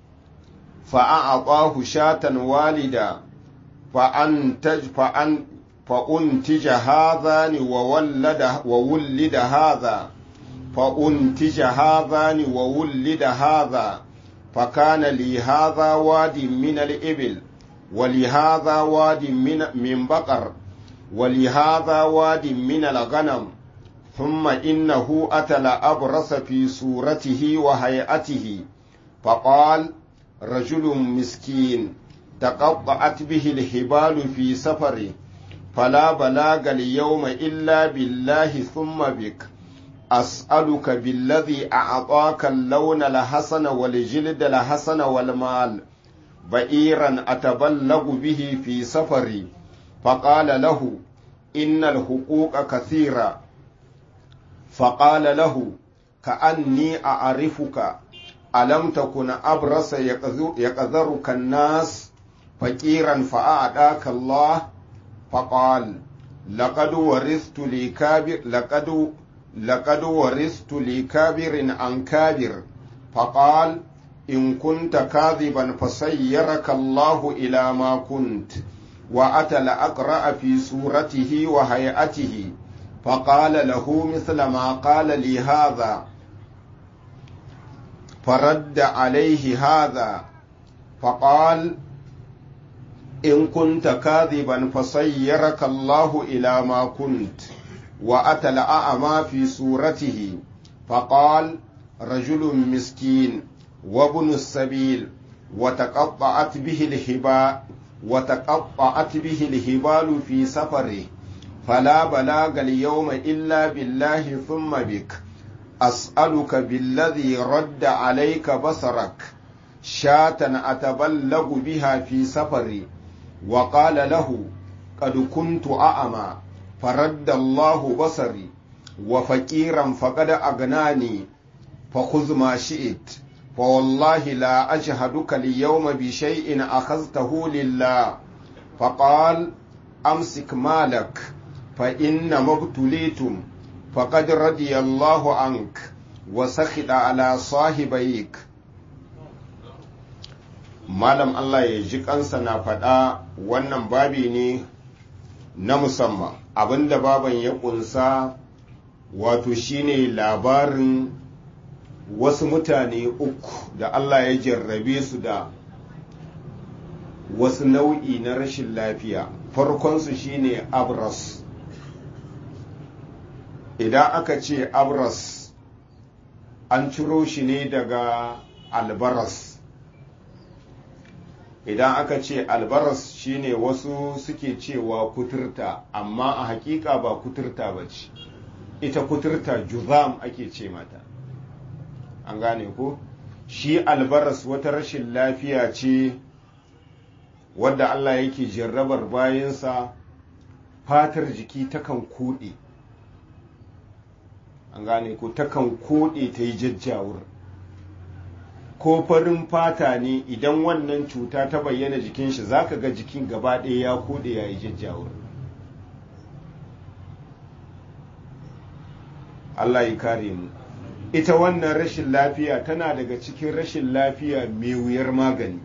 فأعطاه شاة والدا فأنتج فأن فأنتج هذان وولد وولد هذا فأنتج هذان وولد هذا فكان لي هذا واد من الإبل ولهذا واد من من بقر ولهذا واد من الغنم ثم إنه أتى أبرص في صورته وهيئته فقال رجل مسكين تقطعت به الهبال في سفره فلا بلاغ اليوم إلا بالله ثم بك أسألك بالذي أعطاك اللون الحسن والجلد الحسن والمال بئيرا أتبلغ به في سفري فقال له إن الحقوق كثيرة فقال له كأني أعرفك ألم تكن أبرص يقذرك الناس فقيرا فأعداك الله فقال لقد ورثت لكابر لقد لقد ورثت لكابر عن كابر فقال إن كنت كاذبا فسيرك الله إلى ما كنت وأتى الأقرأ في صورته وهيئته فقال له مثل ما قال لي هذا فرد عليه هذا فقال إن كنت كاذبا فصيرك الله إلى ما كنت وأتى الأعمى في صورته فقال رجل مسكين وابن السبيل وتقطعت به الهباء وتقطعت به الهبال في سفره فلا بلاغ اليوم إلا بالله ثم بك أسألك بالذي رد عليك بصرك شاة أتبلغ بها في سفري وقال له قد كنت أعمى فرد الله بصري وفقيرا فقد أغناني فخذ ما شئت فوالله لا أجهدك اليوم بشيء أخذته لله فقال أمسك مالك فإنما ابتليتم فقد رضي الله عنك وسخط على صاحبيك malam Allah ya ji kansa na faɗa wannan babi ne na musamman abinda baban ya ƙunsa wato shine labarin wasu mutane uku da Allah ya jarrabe su da wasu nau'i na rashin lafiya farkonsu shine abras idan aka ce abras an ciro shi ne daga albaras idan aka ce albaras shine wasu suke cewa kuturta amma a hakika ba kuturta ba ce ita kuturta juzam ake ce mata an gane ko shi albaras wata rashin lafiya ce wadda Allah yake jarrabar bayansa fatar jiki takan koɗe an gane ko takan koɗe ta yi jajjawur ko farin fata ne idan wannan cuta ta bayyana jikin shi zaka ga jikin gaba ɗaya ya koɗe ya yi jajjawur Allah ya kare mu ita wannan rashin lafiya tana daga cikin rashin lafiya mai wuyar magani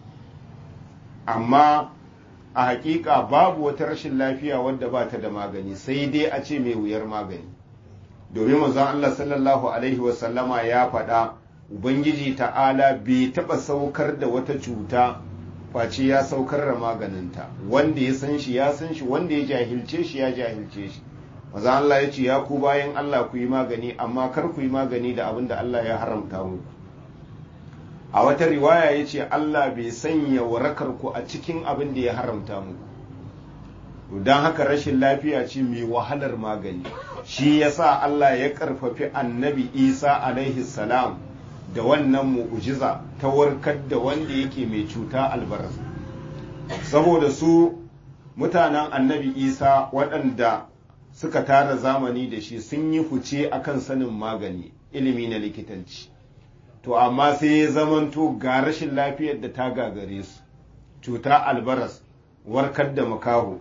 amma a hakika babu wata rashin lafiya wadda ba ta da magani sai dai a ce mai wuyar magani domin manzon Allah sallallahu alaihi wasallama ya faɗa ubangiji ta'ala bai taɓa saukar da wata cuta face ya saukar da maganinta wanda ya san shi ya san shi wanda ya jahilce shi ya jahilce shi maza Allah ya ce ya ku bayan Allah ku yi magani amma kar ku yi magani da abin da Allah ya haramta muku a wata riwaya ya ce Allah bai sanya warakar ku a cikin abin da ya haramta muku don haka rashin lafiya ce mai wahalar magani shi yasa Allah ya karfafi annabi Isa alaihi salam da wannan mu'ujiza ta warkar da wanda yake mai cuta albaras saboda su mutanen annabi Isa waɗanda suka tara zamani da shi sun yi fice akan sanin magani ilimi na likitanci to amma sai ya zamanto ga rashin lafiyar da ta gagare su cuta albaras warkar da makaho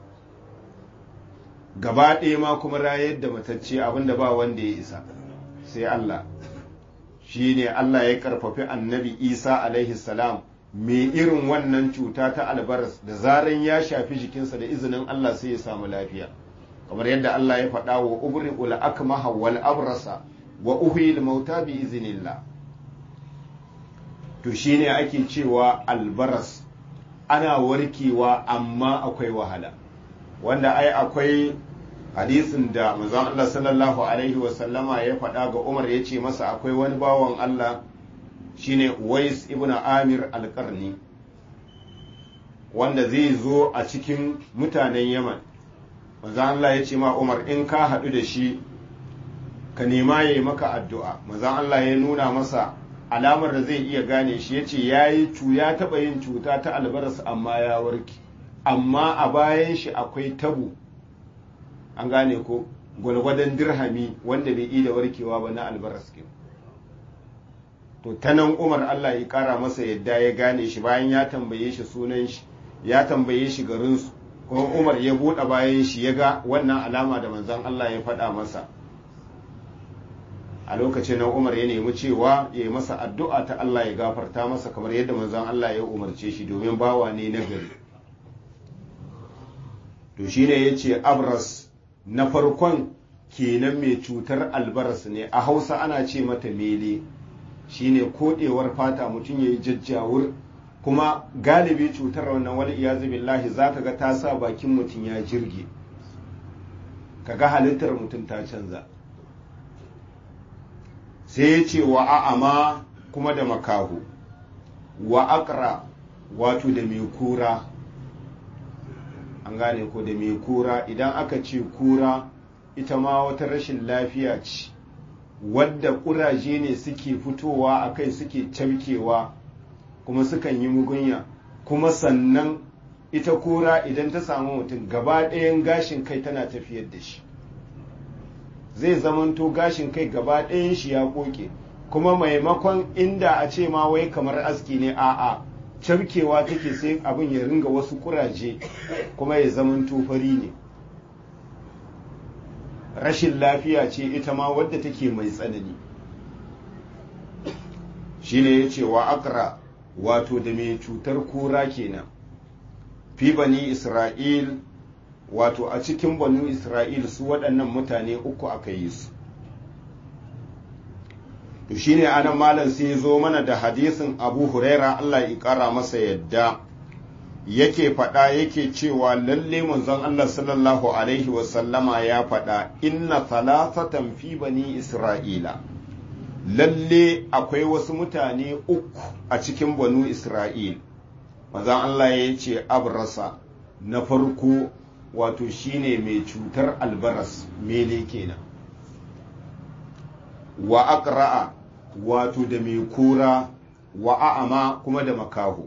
gaba ɗaya ma kuma rayar da matacce abinda ba wanda ya isa sai Allah shi ne Allah ya karfafi annabi Isa alaihi salam mai irin wannan cuta ta albaras da zaran ya shafi jikinsa da izinin Allah sai ya samu lafiya kamar yadda Allah ya faɗa wa ubri ul akmaha wal abrasa wa uhyil mauta bi iznillah to shine ake cewa albaras ana warkewa amma akwai wahala wanda ai akwai hadisin da manzon Allah sallallahu alaihi wasallama ya faɗa ga Umar ya ce masa akwai wani bawan Allah shine Uwais ibn Amir al-Qarni wanda zai zo a cikin mutanen Yaman manzon Allah ya ce ma Umar in ka haɗu da shi ka nema ya yi maka addu'a manzon Allah ya nuna masa alamar da zai iya gane shi ya ce ya yi ya taɓa yin cuta ta albaras amma ya warke amma a bayan shi akwai tabu an gane ko gwalgwadon dirhami wanda bai iya warkewa ba na albaras ke to ta nan umar allah ya kara masa yadda ya gane shi bayan ya tambaye shi sunan shi ya tambaye shi garinsu kuma umar ya buɗe bayan shi ya ga wannan alama da manzan allah ya faɗa masa a lokacin nan umar ya nemi cewa ya yi masa addu'a ta allah ya gafarta masa kamar yadda manzan allah ya umarce shi domin bawa ne na gari to shine ya ce abras na farkon kenan mai cutar albaras ne a hausa ana ce mata mele shine kodewar fata mutum ya yi jajjawur kuma galibi cutar wannan wani iyazu billahi za ka ga ta sa bakin mutum ya jirge ka ga halittar mutum ta canza sai ya ce wa a'ama kuma da makahu wa akra wato da mai kura an gane ko da mai kura idan aka ce kura ita ma wata rashin lafiya ce wadda ƙuraje ne suke fitowa a kai suke camkewa kuma sukan yi mugunya kuma sannan ita kura idan ta samu mutum gaba ɗayan gashin kai tana tafiyar da shi zai zamanto gashin kai gaba ɗayan shi ya koke kuma maimakon inda a ce ma wai kamar aski ne a'a camkewa take sai abin ya ringa wasu kuraje kuma ya zaman fari ne rashin lafiya ce ita ma wadda take mai tsanani shine ya ce wa akra wato da mai cutar kura kenan fi bani isra'il wato a cikin banu isra'il su waɗannan mutane uku aka yi su to shine anan malam sai zo mana da hadisin abu huraira allah ya kara masa yadda yake faɗa yake cewa lalle manzon allah sallallahu alaihi wasallama ya faɗa inna thalathatan fi bani isra'ila lalle akwai wasu mutane uku a cikin banu isra'il mazan Allah ya ce abrasa na farko wato shine mai cutar albaras mele kenan wa aqra'a wato da mai kura wa a'ama kuma da makaho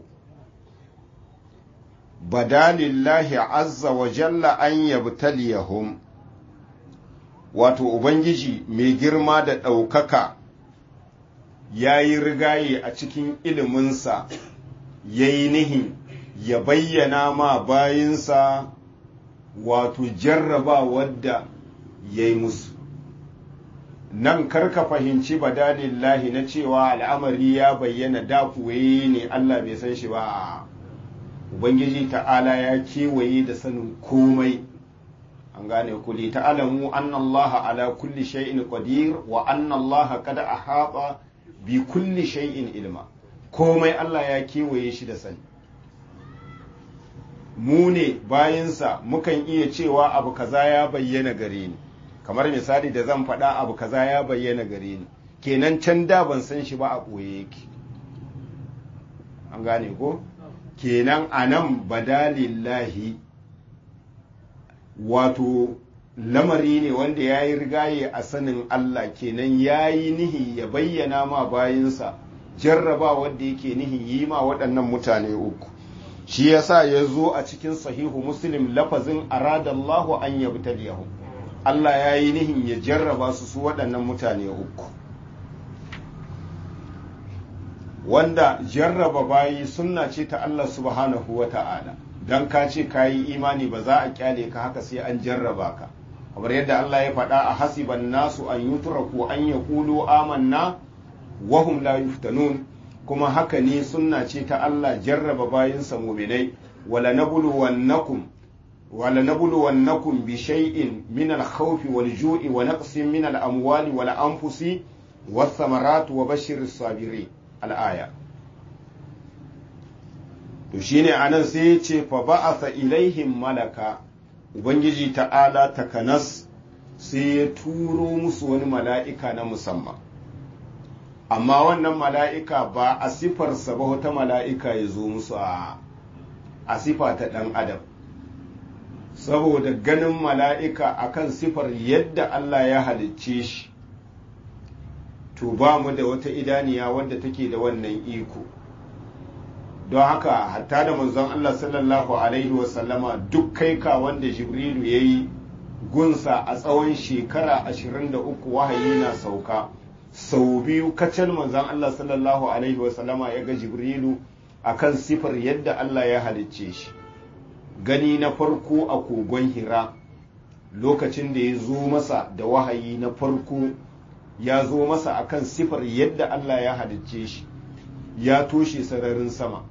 badalillahi azza wa jalla an yabtaliyahum wato ubangiji mai girma da ɗaukaka ya yi rigaye a cikin iliminsa ya yi nihin ya bayyana ma bayinsa wato jarraba wadda ya yi musu nan karka fahimci badalillahi na cewa al'amari ya bayyana da kuwaye ne Allah bai san shi ba ubangiji ta'ala ya kewaye da sanin komai an gane ku li ta'alamu anna Allah ala kulli shay'in qadir wa anna Allah qad ahata bi kulli shay'in ilma komai Allah ya kewaye shi da sani mu ne bayinsa mukan iya cewa abu kaza ya bayyana gare ni kamar misali da zan faɗa abu kaza ya bayyana gare ni kenan can da ban san shi ba a ɓoye yake an gane ko kenan a nan badalillahi wato lamari ne wanda ya yi rigaye a sanin Allah kenan ya yi nihi ya bayyana ma bayinsa jarraba wanda yake nihi yi ma waɗannan mutane uku shi yasa ya zo a cikin sahihu muslim lafazin aradallahu an yabtaliyahum Allah ya yi nihin ya jarraba su su waɗannan mutane uku wanda jarraba bayi sunna ce ta Allah subhanahu wa ta'ala don ka ce ka yi imani ba za a kyale ka haka sai an jarraba ka kamar yadda Allah ya faɗa a hasiban nasu an yutraku an ya kulu amanna wahum la yuftanun kuma haka ne sunna ce ta Allah jarraba bayinsa muminai wala nabluwannakum ولنبلونكم بشيء من الخوف والجوع ونقص من الأموال والأنفس والثمرات وبشر الصابرين الآية to shine anan sai ya ce fa ba'atha ilaihim malaka ubangiji ta'ala takanas sai ya turo musu wani mala'ika na musamman amma wannan mala'ika ba a sifarsa ba wata mala'ika ya zo musu a sifa ta ɗan adam saboda ganin mala'ika akan sifar yadda Allah ya halicce shi to ba mu da wata idaniya wadda take da wannan iko don haka hatta da manzon Allah sallallahu alaihi wasallama duk kai ka wanda jibrilu ya yi gunsa a tsawon shekara 23 wahayi na sauka sau biyu kacal manzon Allah sallallahu alaihi wasallama ya ga jibrilu akan sifar yadda Allah ya halicce shi gani na farko a kogon hira lokacin da ya zo masa da wahayi na farko ya zo masa akan sifar yadda Allah ya halicce shi ya toshe sararin sama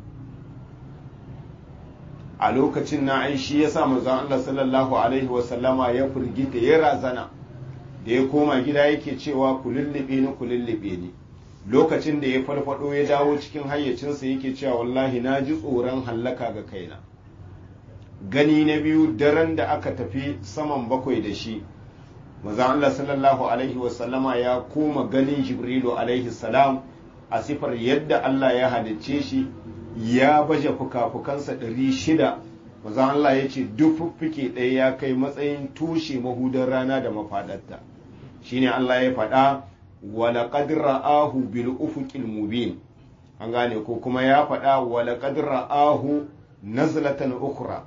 a lokacin na aishi ya sa manzon Allah sallallahu alaihi wasallama ya firgita ya razana da ya koma gida yake cewa ku lullube ni ku lullube ni lokacin da ya farfado ya dawo cikin hayyacinsa yake cewa wallahi na ji tsoron hallaka ga kaina gani na biyu daren da aka tafi saman bakwai da shi manzon Allah sallallahu alaihi wasallama ya koma ganin Jibrilu alaihi salam a sifar yadda Allah ya halicce shi ya baje fuka-fukansa ɗari shida manzon Allah ya ce duk fuffuke ɗaya ya kai matsayin tushe mahudar rana da mafaɗarta shine Allah ya faɗa walaƙad ra'ahu bil ufuqil mubin an gane ko kuma ya faɗa walaƙad ra'ahu nazlatan ukhra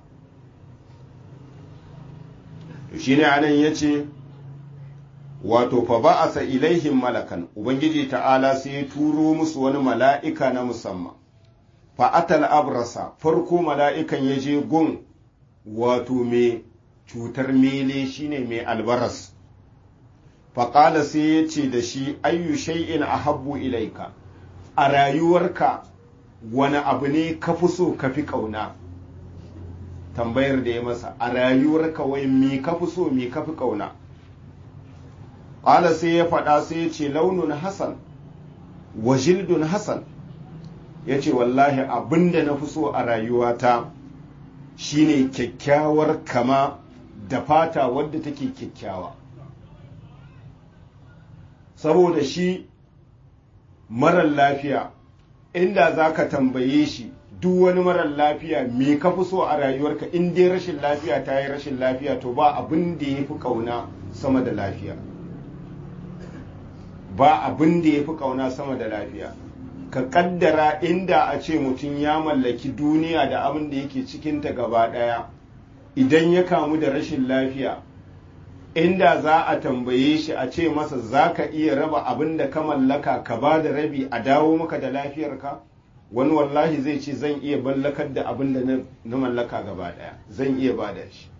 to shine anan yace wato fa ba'asa ilaihim malakan ubangiji ta'ala sai ya turo musu wani mala'ika na musamman fa atal abrasa farko mala'ikan ya je gun wato mai cutar mele shine mai albaras faƙala sai ya ce da shi ayyu shay'in ahabbu ilaika a rayuwarka wani abu ne ka fi so ka fi ƙauna tambayar da ya masa a rayuwarka wai mi ka fi so mi ka fi ƙauna ƙala sai ya faɗa sai ya ce launin hasan wa jildun hasan ya ce wallahi abinda na fi so a rayuwata shine kyakkyawar kama da fata wadda take kyakkyawa saboda shi marar lafiya inda za ka tambaye shi duk wani marar lafiya me ka fi so a rayuwarka in dai rashin lafiya ta yi rashin lafiya to ba abin da ya fi ƙauna sama da lafiya ba abin da ya fi ƙauna sama da lafiya ka ƙaddara inda a ce mutum ya mallaki duniya da abin da yake cikinta gaba ɗaya idan ya kamu da rashin lafiya inda za a tambaye shi a ce masa za ka iya raba abin da ka mallaka ka ba da rabi a dawo maka da lafiyarka wani wallahi zai ce zan iya mallakar da abin da na mallaka gaba daya zan iya ba da shi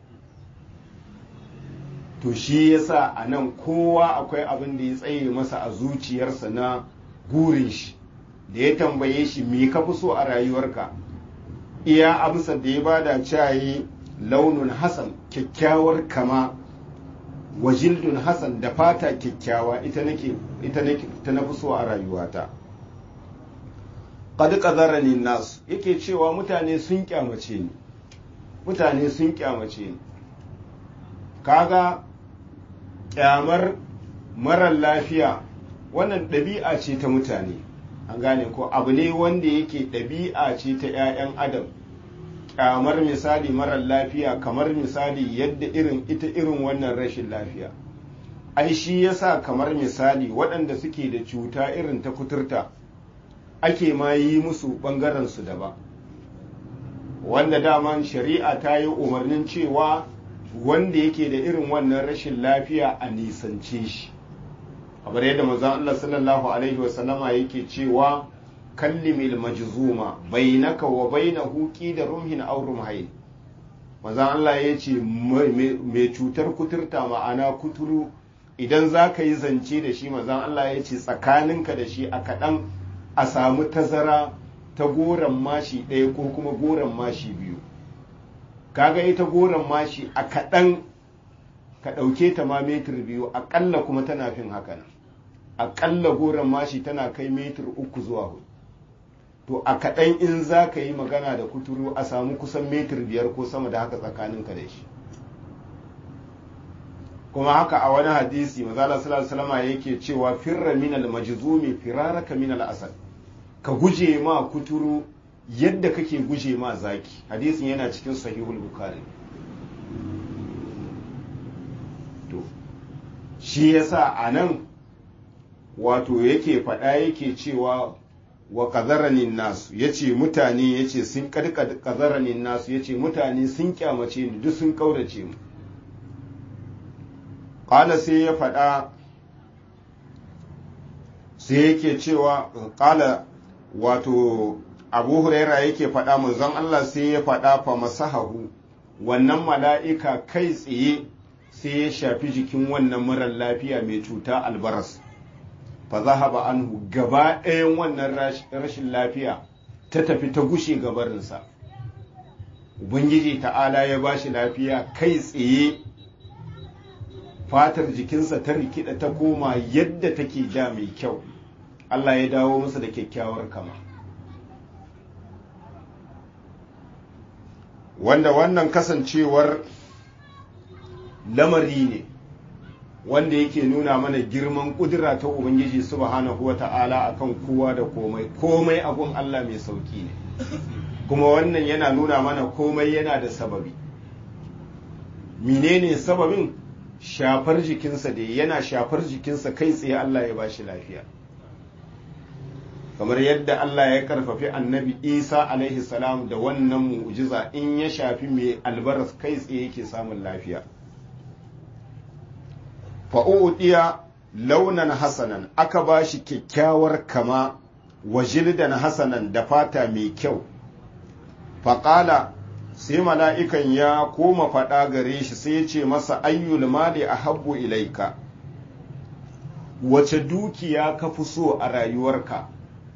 to shi yasa a nan kowa akwai abin da ya tsaye masa a zuciyarsa na gurin shi da ya tambaye shi me ka fi so a rayuwarka iya amsar da ya bada cayi launin hasan kyakkyawar kama wajildun hasan da fata kyakkyawa ita nake ita nake ta nafi so a rayuwata qad qadarani nas yake cewa mutane sun kyamace ni mutane sun kyamace ni kaga kyamar marar lafiya wannan ɗabi'a ce ta mutane an gane ko abu ne wanda yake ɗabi'a ce ta 'ya'yan adam kyamar misali marar lafiya kamar misali yadda irin ita irin wannan rashin lafiya ai shi yasa kamar misali waɗanda suke da cuta irin ta kuturta ake ma yi musu ɓangaren su daban wanda daman shari'a ta yi umarnin cewa wanda yake da irin wannan rashin lafiya a nisance shi kamar yadda manzon Allah sallallahu alaihi wasallama yake cewa kallimil majzuma bainaka wa bainahu da rumhin aw rumhayn manzon Allah ya ce mai cutar kuturta ma'ana kuturu idan za ka yi zance da shi manzon Allah ya ce tsakaninka da shi a kaɗan a samu tazara ta goron mashi ɗaya ko kuma goron mashi biyu kaga ita goron mashi a kaɗan ka ɗauke ta ma metir biyu aƙalla kuma tana fin haka nan aƙalla goron mashi tana kai metir uku zuwa hudu to a kaɗan in za ka yi magana da kuturu a samu kusan metir biyar ko sama da haka tsakaninka da shi kuma haka a wani hadisi mazala salama yake cewa firra minal majzumi firaraka minal asad ka guje ma kuturu yadda kake guje ma zaki hadisin yana cikin sahihul bukhari to shi yasa a nan wato yake faɗa yake cewa wa kazaranin nasu ya ce mutane ya ce sun kazaranin nasu ya ce mutane sun kyamace ni duk sun kaurace mu ƙala sai ya faɗa sai yake cewa ƙala wato abu huraira yake faɗa manzon Allah sai ya faɗa fa masahahu wannan mala'ika kai tsaye sai ya shafi jikin wannan marar lafiya mai cuta albaras fa zahaba anhu gaba ɗayan wannan rashin lafiya ta tafi ta gushe gabarinsa ubangiji ta'ala ya ba shi lafiya kai tsaye fatar jikinsa ta rikida ta koma yadda take da mai kyau Allah ya dawo masa da kyakkyawar kama wanda wannan kasancewar lamari ne wanda yake nuna mana girman kudura ta ubangiji subhanahu wata'ala akan kowa da komai komai abun Allah mai sauki ne kuma wannan yana nuna mana komai yana da sababi menene sababin shafar jikinsa da yana shafar jikinsa kai tsaye Allah ya bashi lafiya kamar yadda Allah ya karfafi annabi Isa alaihi salam da wannan mu'jiza in ya shafi mai albaras kai tsaye yake samun lafiya fa'u'udiya launan hasanan aka ba shi kyakkyawar kama wa jildan hasanan da fata mai kyau faƙala sai mala'ikan ya koma faɗa gare shi sai ya ce masa ayyul mali a habbu ilaika wace dukiya ka fi so a rayuwarka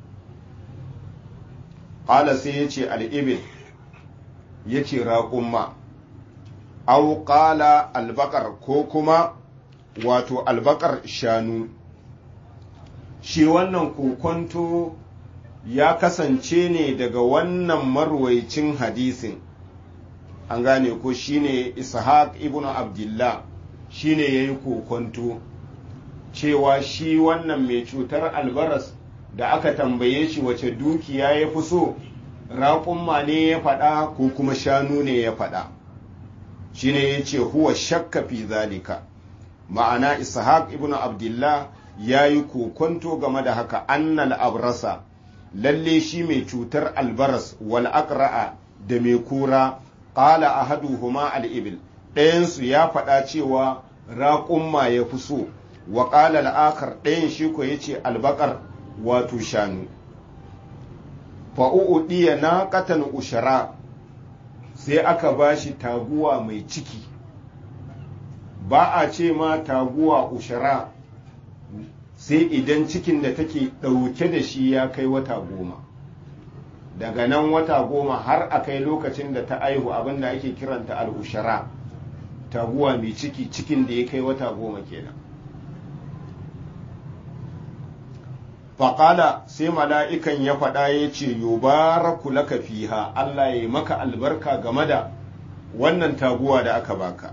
ƙala sai ya ce al'ibin ya ce raƙumma au ƙala albakar ko kuma wato albakar shanu shi wannan kokonto ya kasance ne daga wannan marwaicin hadisin an gane ko shine ishaq ibn abdullah shine ya yi kokonto cewa shi wannan mai cutar albaras da aka tambaye shi wace dukiya ya fi so raƙumma ne ya faɗa ko kuma shanu ne ya faɗa shi ne ya ce huwa shakka fi zalika ma'ana ishaq ibn abdullah ya yi kokonto game da haka annal abrasa lalle shi mai cutar albaras wal aqra'a da mai kura qala ahaduhuma al ibil ɗayansu ya faɗa cewa raƙumma ya fi so wa qala al akhar ɗayan shi ko yace albaqar wato shanu fa'u'udiya na katan ushara sai aka ba shi taguwa mai ciki ba a ce ma taguwa ushara sai idan cikin da take ɗauke da shi ya kai wata goma daga nan wata goma har a kai lokacin da ta aihu abinda ake kiranta al'ushara taguwa mai ciki cikin da ya kai wata goma kenan faƙala sai mala'ikan ya faɗa ya ce yubaraku laka fiha Allah ya maka albarka game da wannan taguwa da aka baka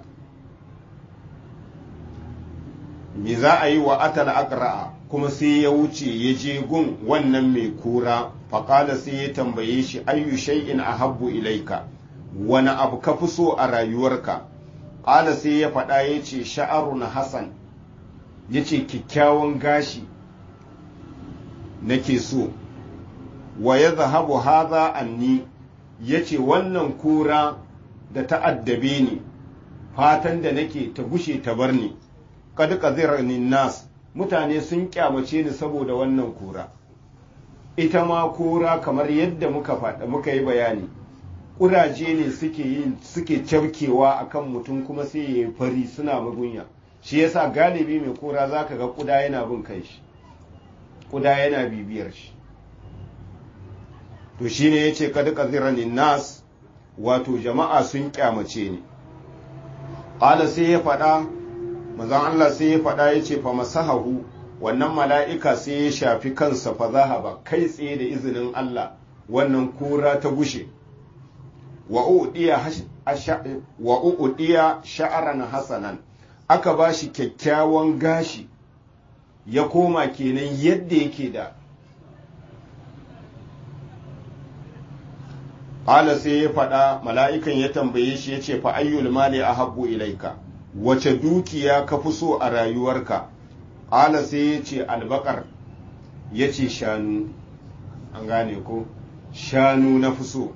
me za a yi wa atal aqra'a kuma sai ya wuce ya je gun wannan mai kura faƙala sai ya tambaye shi ayyu shay'in ahabbu ilaika wani abu ka fi so a rayuwarka ƙala sai ya faɗa ya ce sha'arun hasan ya ce kyakkyawan gashi nake so wa ya zahabu haza anni ya ce wannan kura da ta'addabe ni fatan da nake ta gushe ta bar ni kad qazirani nas mutane sun kyamace ni saboda wannan kura ita ma kura kamar yadda muka faɗa muka yi bayani ƙuraje ne suke yin suke cafkewa akan mutum kuma sai ya yi fari suna magunya shi yasa galibi mai kura zaka ga ƙuda yana bin kai shi kuda yana bibiyar shi to shine yace kad qazirani nas wato jama'a sun kyamace ni qala sai ya fada manzon Allah sai ya fada yace fa masahahu wannan mala'ika sai ya shafi kansa fa zahaba kai tsaye da izinin Allah wannan kura ta gushe wa udiya wa udiya sha'ran hasanan aka bashi kyakkyawan gashi ya koma kenan yadda yake da ƙala sai ya faɗa mala'ikan ya tambaye shi ya ce fa ayyul mali a habbu ilaika wace dukiya ka fi so a rayuwarka ƙala sai ya ce albakar ya ce shanu an gane ko shanu na fi so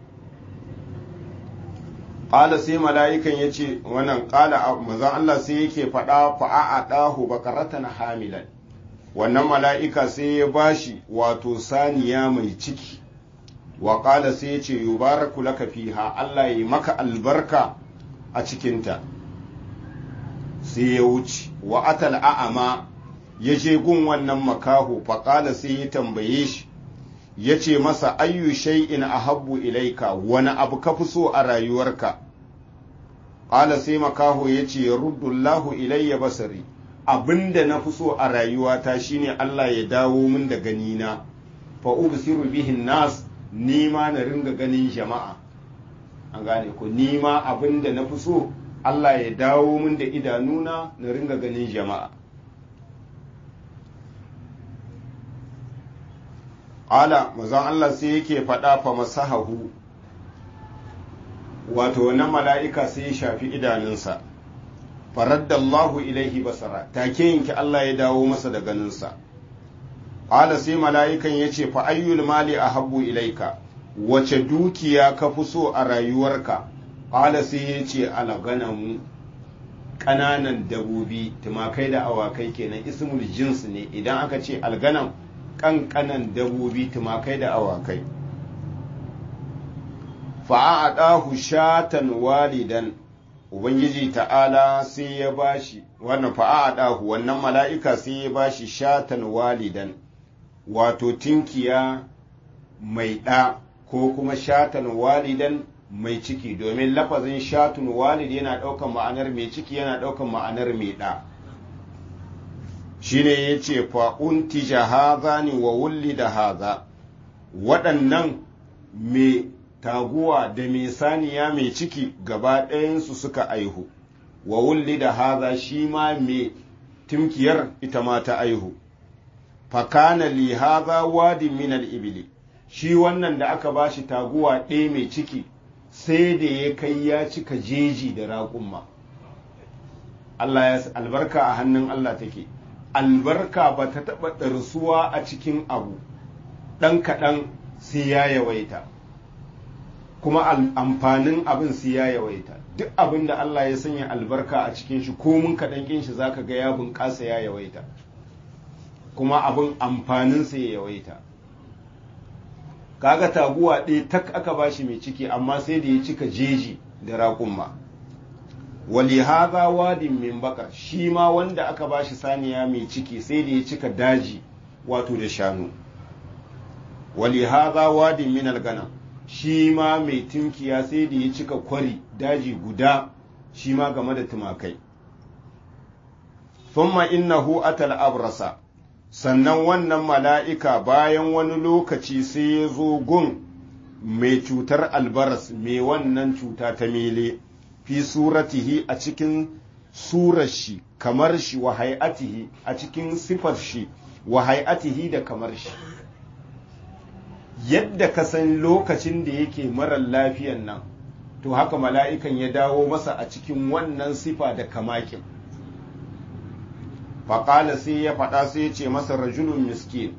ƙala sai mala'ikan ya ce wannan ƙala mazan Allah sai yake faɗa fa'a ɗahu bakaratan hamilan wannan mala'ika sai ya bashi wato saniya mai ciki wa ƙala sai ya ce yubaraku laka fiha Allah ya maka albarka a cikinta sai ya wuce wa atal a'ama ya je gun wannan makaho faƙala sai ya tambaye shi ya ce masa ayyu shay'in ahabbu ilaika wani abu ka fi so a rayuwarka ƙala sai makaho ya ce ruddullahu ilayya basari abinda na fi so a rayuwata shine Allah ya dawo min da ganina fa ubsiru bihin nas nima na ringa ganin jama'a an gane ko nima abinda na fi so Allah ya dawo min da idanuna na ringa ganin jama'a ala mazan Allah sai yake faɗa fa masahahu wato na mala'ika sai ya shafi idanunsa faraddallahu ilaihi basara take yanki Allah ya dawo masa da ganinsa ala sai mala'ikan ya ce fa ayyul mali a habbu ilaika wace dukiya ka fi so a rayuwarka ala sai ya ce alaganamu ƙananan dabobi tumakai da awakai kenan ismul jins ne idan aka ce alganam ƙanƙanan dabobi tumakai da awakai fa'a'adahu shatan walidan ubangiji ta'ala sai ya bashi wannan fa'a'adahu wannan mala'ika sai ya bashi shatan walidan wato tinkiya mai ɗa ko kuma shatan walidan mai ciki domin lafazin shatun walid yana ɗaukan ma'anar mai ciki yana ɗaukan ma'anar mai ɗa shine ya ce fa'unti haza ne wa wulli da haza waɗannan mai taguwa da mai saniya mai ciki gaba ɗayansu suka aihu wa wulli da haza shi ma mai timkiyar ita ma ta aihu fakana li haza wadin minal ibili shi wannan da aka ba shi taguwa ɗaya mai ciki sai da ya kai ya cika jeji da raƙumma Allah ya albarka a hannun Allah take albarka ba ta taɓa ɗarsuwa a cikin abu ɗan kaɗan sai ya yawaita kuma amfanin abin sai ya yawaita duk abin da Allah ya sanya albarka a cikin shi ko mun kaɗan ƙin shi zaka ga ya bunƙasa ya yawaita kuma abin amfaninsa ya yawaita kaga taguwa ɗaya tak aka bashi mai ciki amma sai da ya cika jeji da raƙumma wali haza wadin min baka shi ma wanda aka bashi saniya mai ciki sai da ya cika daji wato da shanu wali haza wadin min algana shi ma mai tunkiya sai da ya cika kwari daji guda shi ma game da tumakai thumma innahu atal abrasa sannan wannan mala'ika bayan wani lokaci sai ya zo gun mai cutar albaras mai wannan cuta ta mele fi suratihi a cikin surar shi kamar shi wa hay'atihi a cikin sifar shi wa hay'atihi da kamar shi yadda ka san lokacin da yake marar lafiyan nan to haka mala'ikan ya dawo masa a cikin wannan sifa da kamakin faƙala sai ya faɗa sai ya ce masa rajulun miskin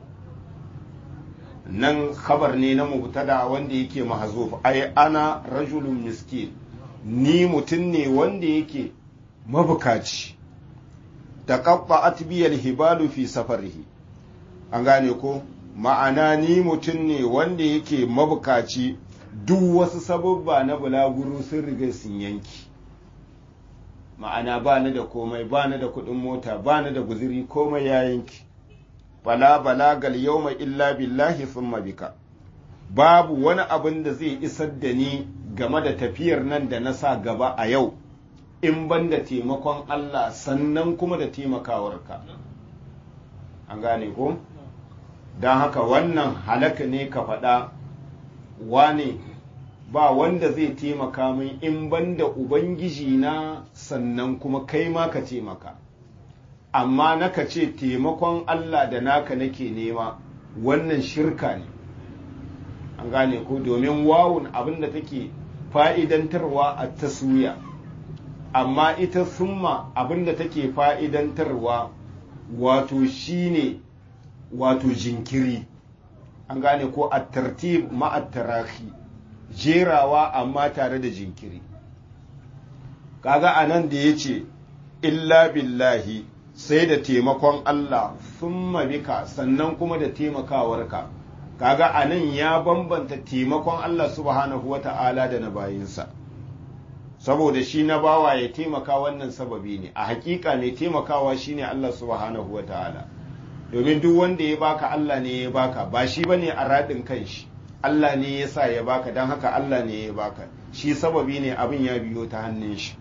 nan khabar ne na mubtada wanda yake mahzuf ai ana rajulun miskin ni mutum ne wanda yake mabukaci taqatta'at biyal hibalu fi safarihi an gane ko ma'ana ni mutum ne wanda yake mabukaci duk wasu sababba na bulaguro sun riga sun yanki ma'ana ba ni da komai ba ni da kuɗin mota ba ni da guziri komai ya yanki fala balagal yawma illa billahi thumma bika babu wani abin da zai isar da ni game da tafiyar nan da na sa gaba a yau in ban da taimakon Allah sannan kuma da taimakawarka an gane ko don haka wannan halaka ne ka faɗa wane ba wanda zai taimaka min in banda ubangiji na sannan kuma kai ma ka taimaka amma naka ce taimakon Allah da naka nake nema wannan shirka ne an gane ko domin wawun abinda take fa'idantarwa a taswiya amma ita summa abinda take fa'idantarwa wato shine wato jinkiri an gane ko a tartib ma'attarahi jerawa amma tare da jinkiri kaga anan da ya ce illa billahi sai da taimakon Allah summa bika sannan kuma da taimakawarka kaga anan ya bambanta taimakon Allah subhanahu wata'ala da na bayinsa saboda shi na bawa ya taimaka wannan sababi ne a hakika ne taimakawa shine Allah subhanahu wata'ala domin duk wanda ya baka Allah ne ya baka ba shi bane a radin kanshi Allah ne ya sa ya baka don haka Allah ne ya baka shi sababi ne abin ya biyo ta hannun shi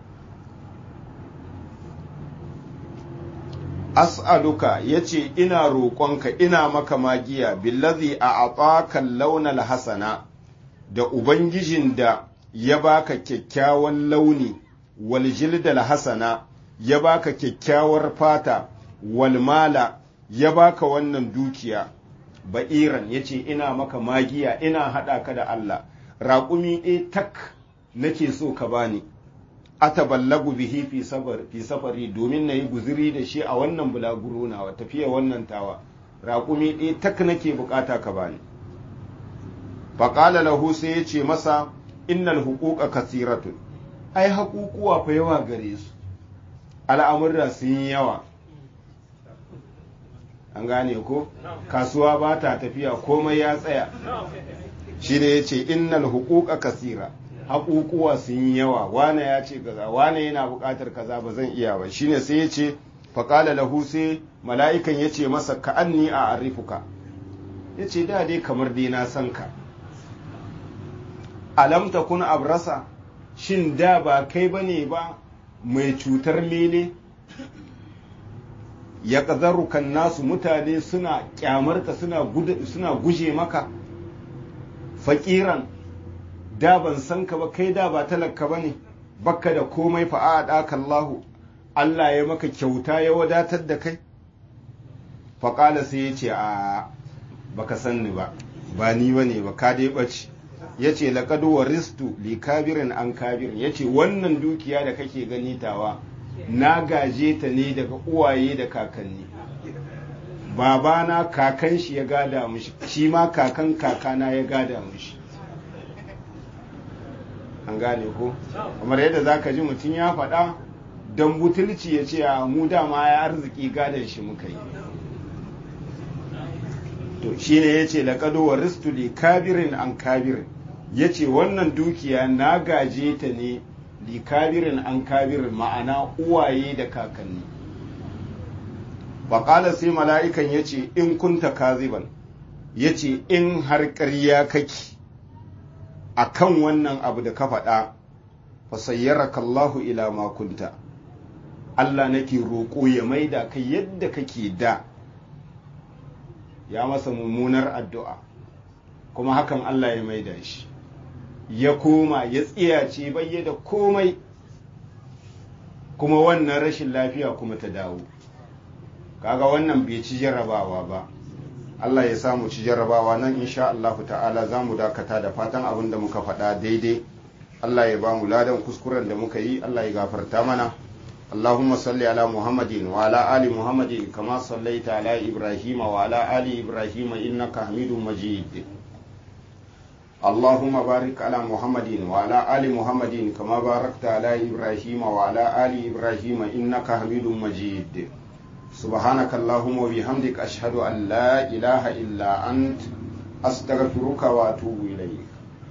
as'aluka yace ina roƙonka ina maka magiya billazi a atakan launal hasana da ubangijin da ya baka kyakkyawan launi wal jildal hasana ya baka kyakkyawar fata wal mala ya baka wannan dukiya ba'iran ya ce ina maka magiya ina haɗa ka da Allah raƙumi ɗaya tak nake so ka bani ataballagu bihi fi safari domin na yi guziri da shi a wannan bulaguro nawa tafiya wannan tawa raƙumi ɗaya tak nake bukata ka bani faƙala lahu sai ya ce masa innal huquqa kasiratun ai haƙuƙuwa fa yawa gare su al'amurra sun yi yawa an gane ko kasuwa ba ta tafiya komai ya tsaya shi da ya ce innal huquqa kasira haƙuƙuwa sun yi yawa wane ya ce kaza wane yana buƙatar kaza ba zan iya ba shine sai ya ce faƙala lahu sai mala'ikan ya ce masa ka anni a arifuka ya ce da dai kamar dai na san ka alam takun abrasa shin da ba kai bane ba mai cutar mele ya ƙazarukan nasu mutane suna ƙyamarka suna guje maka faƙiran da ban san ka ba kai da ba talaka ba ne bakka da komai fa'a ɗaka Allahu Allah ya maka kyauta ya wadatar da kai faƙala sai ya ce a baka san ni ba ba ni ba ne ba ka dai ɓace ya ce laƙadu wa ristu li kabirin an kabirin ya ce wannan dukiya da kake gani tawa na gaje ta ne daga uwaye da kakanni babana kakan shi ya gada mushi shi ma kakan kakana ya gada mushi an gane ko kamar yadda za ka ji mutum ya faɗa don butulci ya ce a mu dama ya arziki gadon shi muka yi to shi ne ya ce laƙado wa ristu li kabirin an kabirin ya ce wannan dukiya na gaje ta ne li kabirin an kabirin ma'ana uwaye da kakanni baƙala sai mala'ikan ya ce in kunta kaziban ya ce in har ƙarya kake a kan wannan abu da ka faɗa fasayyaraka Allahu ila makunta Allah nake roƙo ya maida kai yadda kake da ya masa mummunar addu'a kuma hakan Allah ya maida shi ya koma ya tsiyace bayyada komai kuma wannan rashin lafiya kuma ta dawo kaga wannan bai ci jarrabawa ba Allah ya samu ci jarrabawa nan insha Allahu ta'ala za mu dakata da fatan abin da muka faɗa daidai Allah ya ba mu ladan kuskuren da muka yi Allah ya gafarta mana اللهم صل على محمد وعلى آل محمد كما صليت على إبراهيم وعلى آل إبراهيم إنك حميد مجيد اللهم بارك على محمد وعلى آل محمد كما باركت على إبراهيم وعلى آل إبراهيم إنك حميد مجيد سبحانك اللهم وبحمدك أشهد أن لا إله إلا أنت أستغفرك وأتوب إليك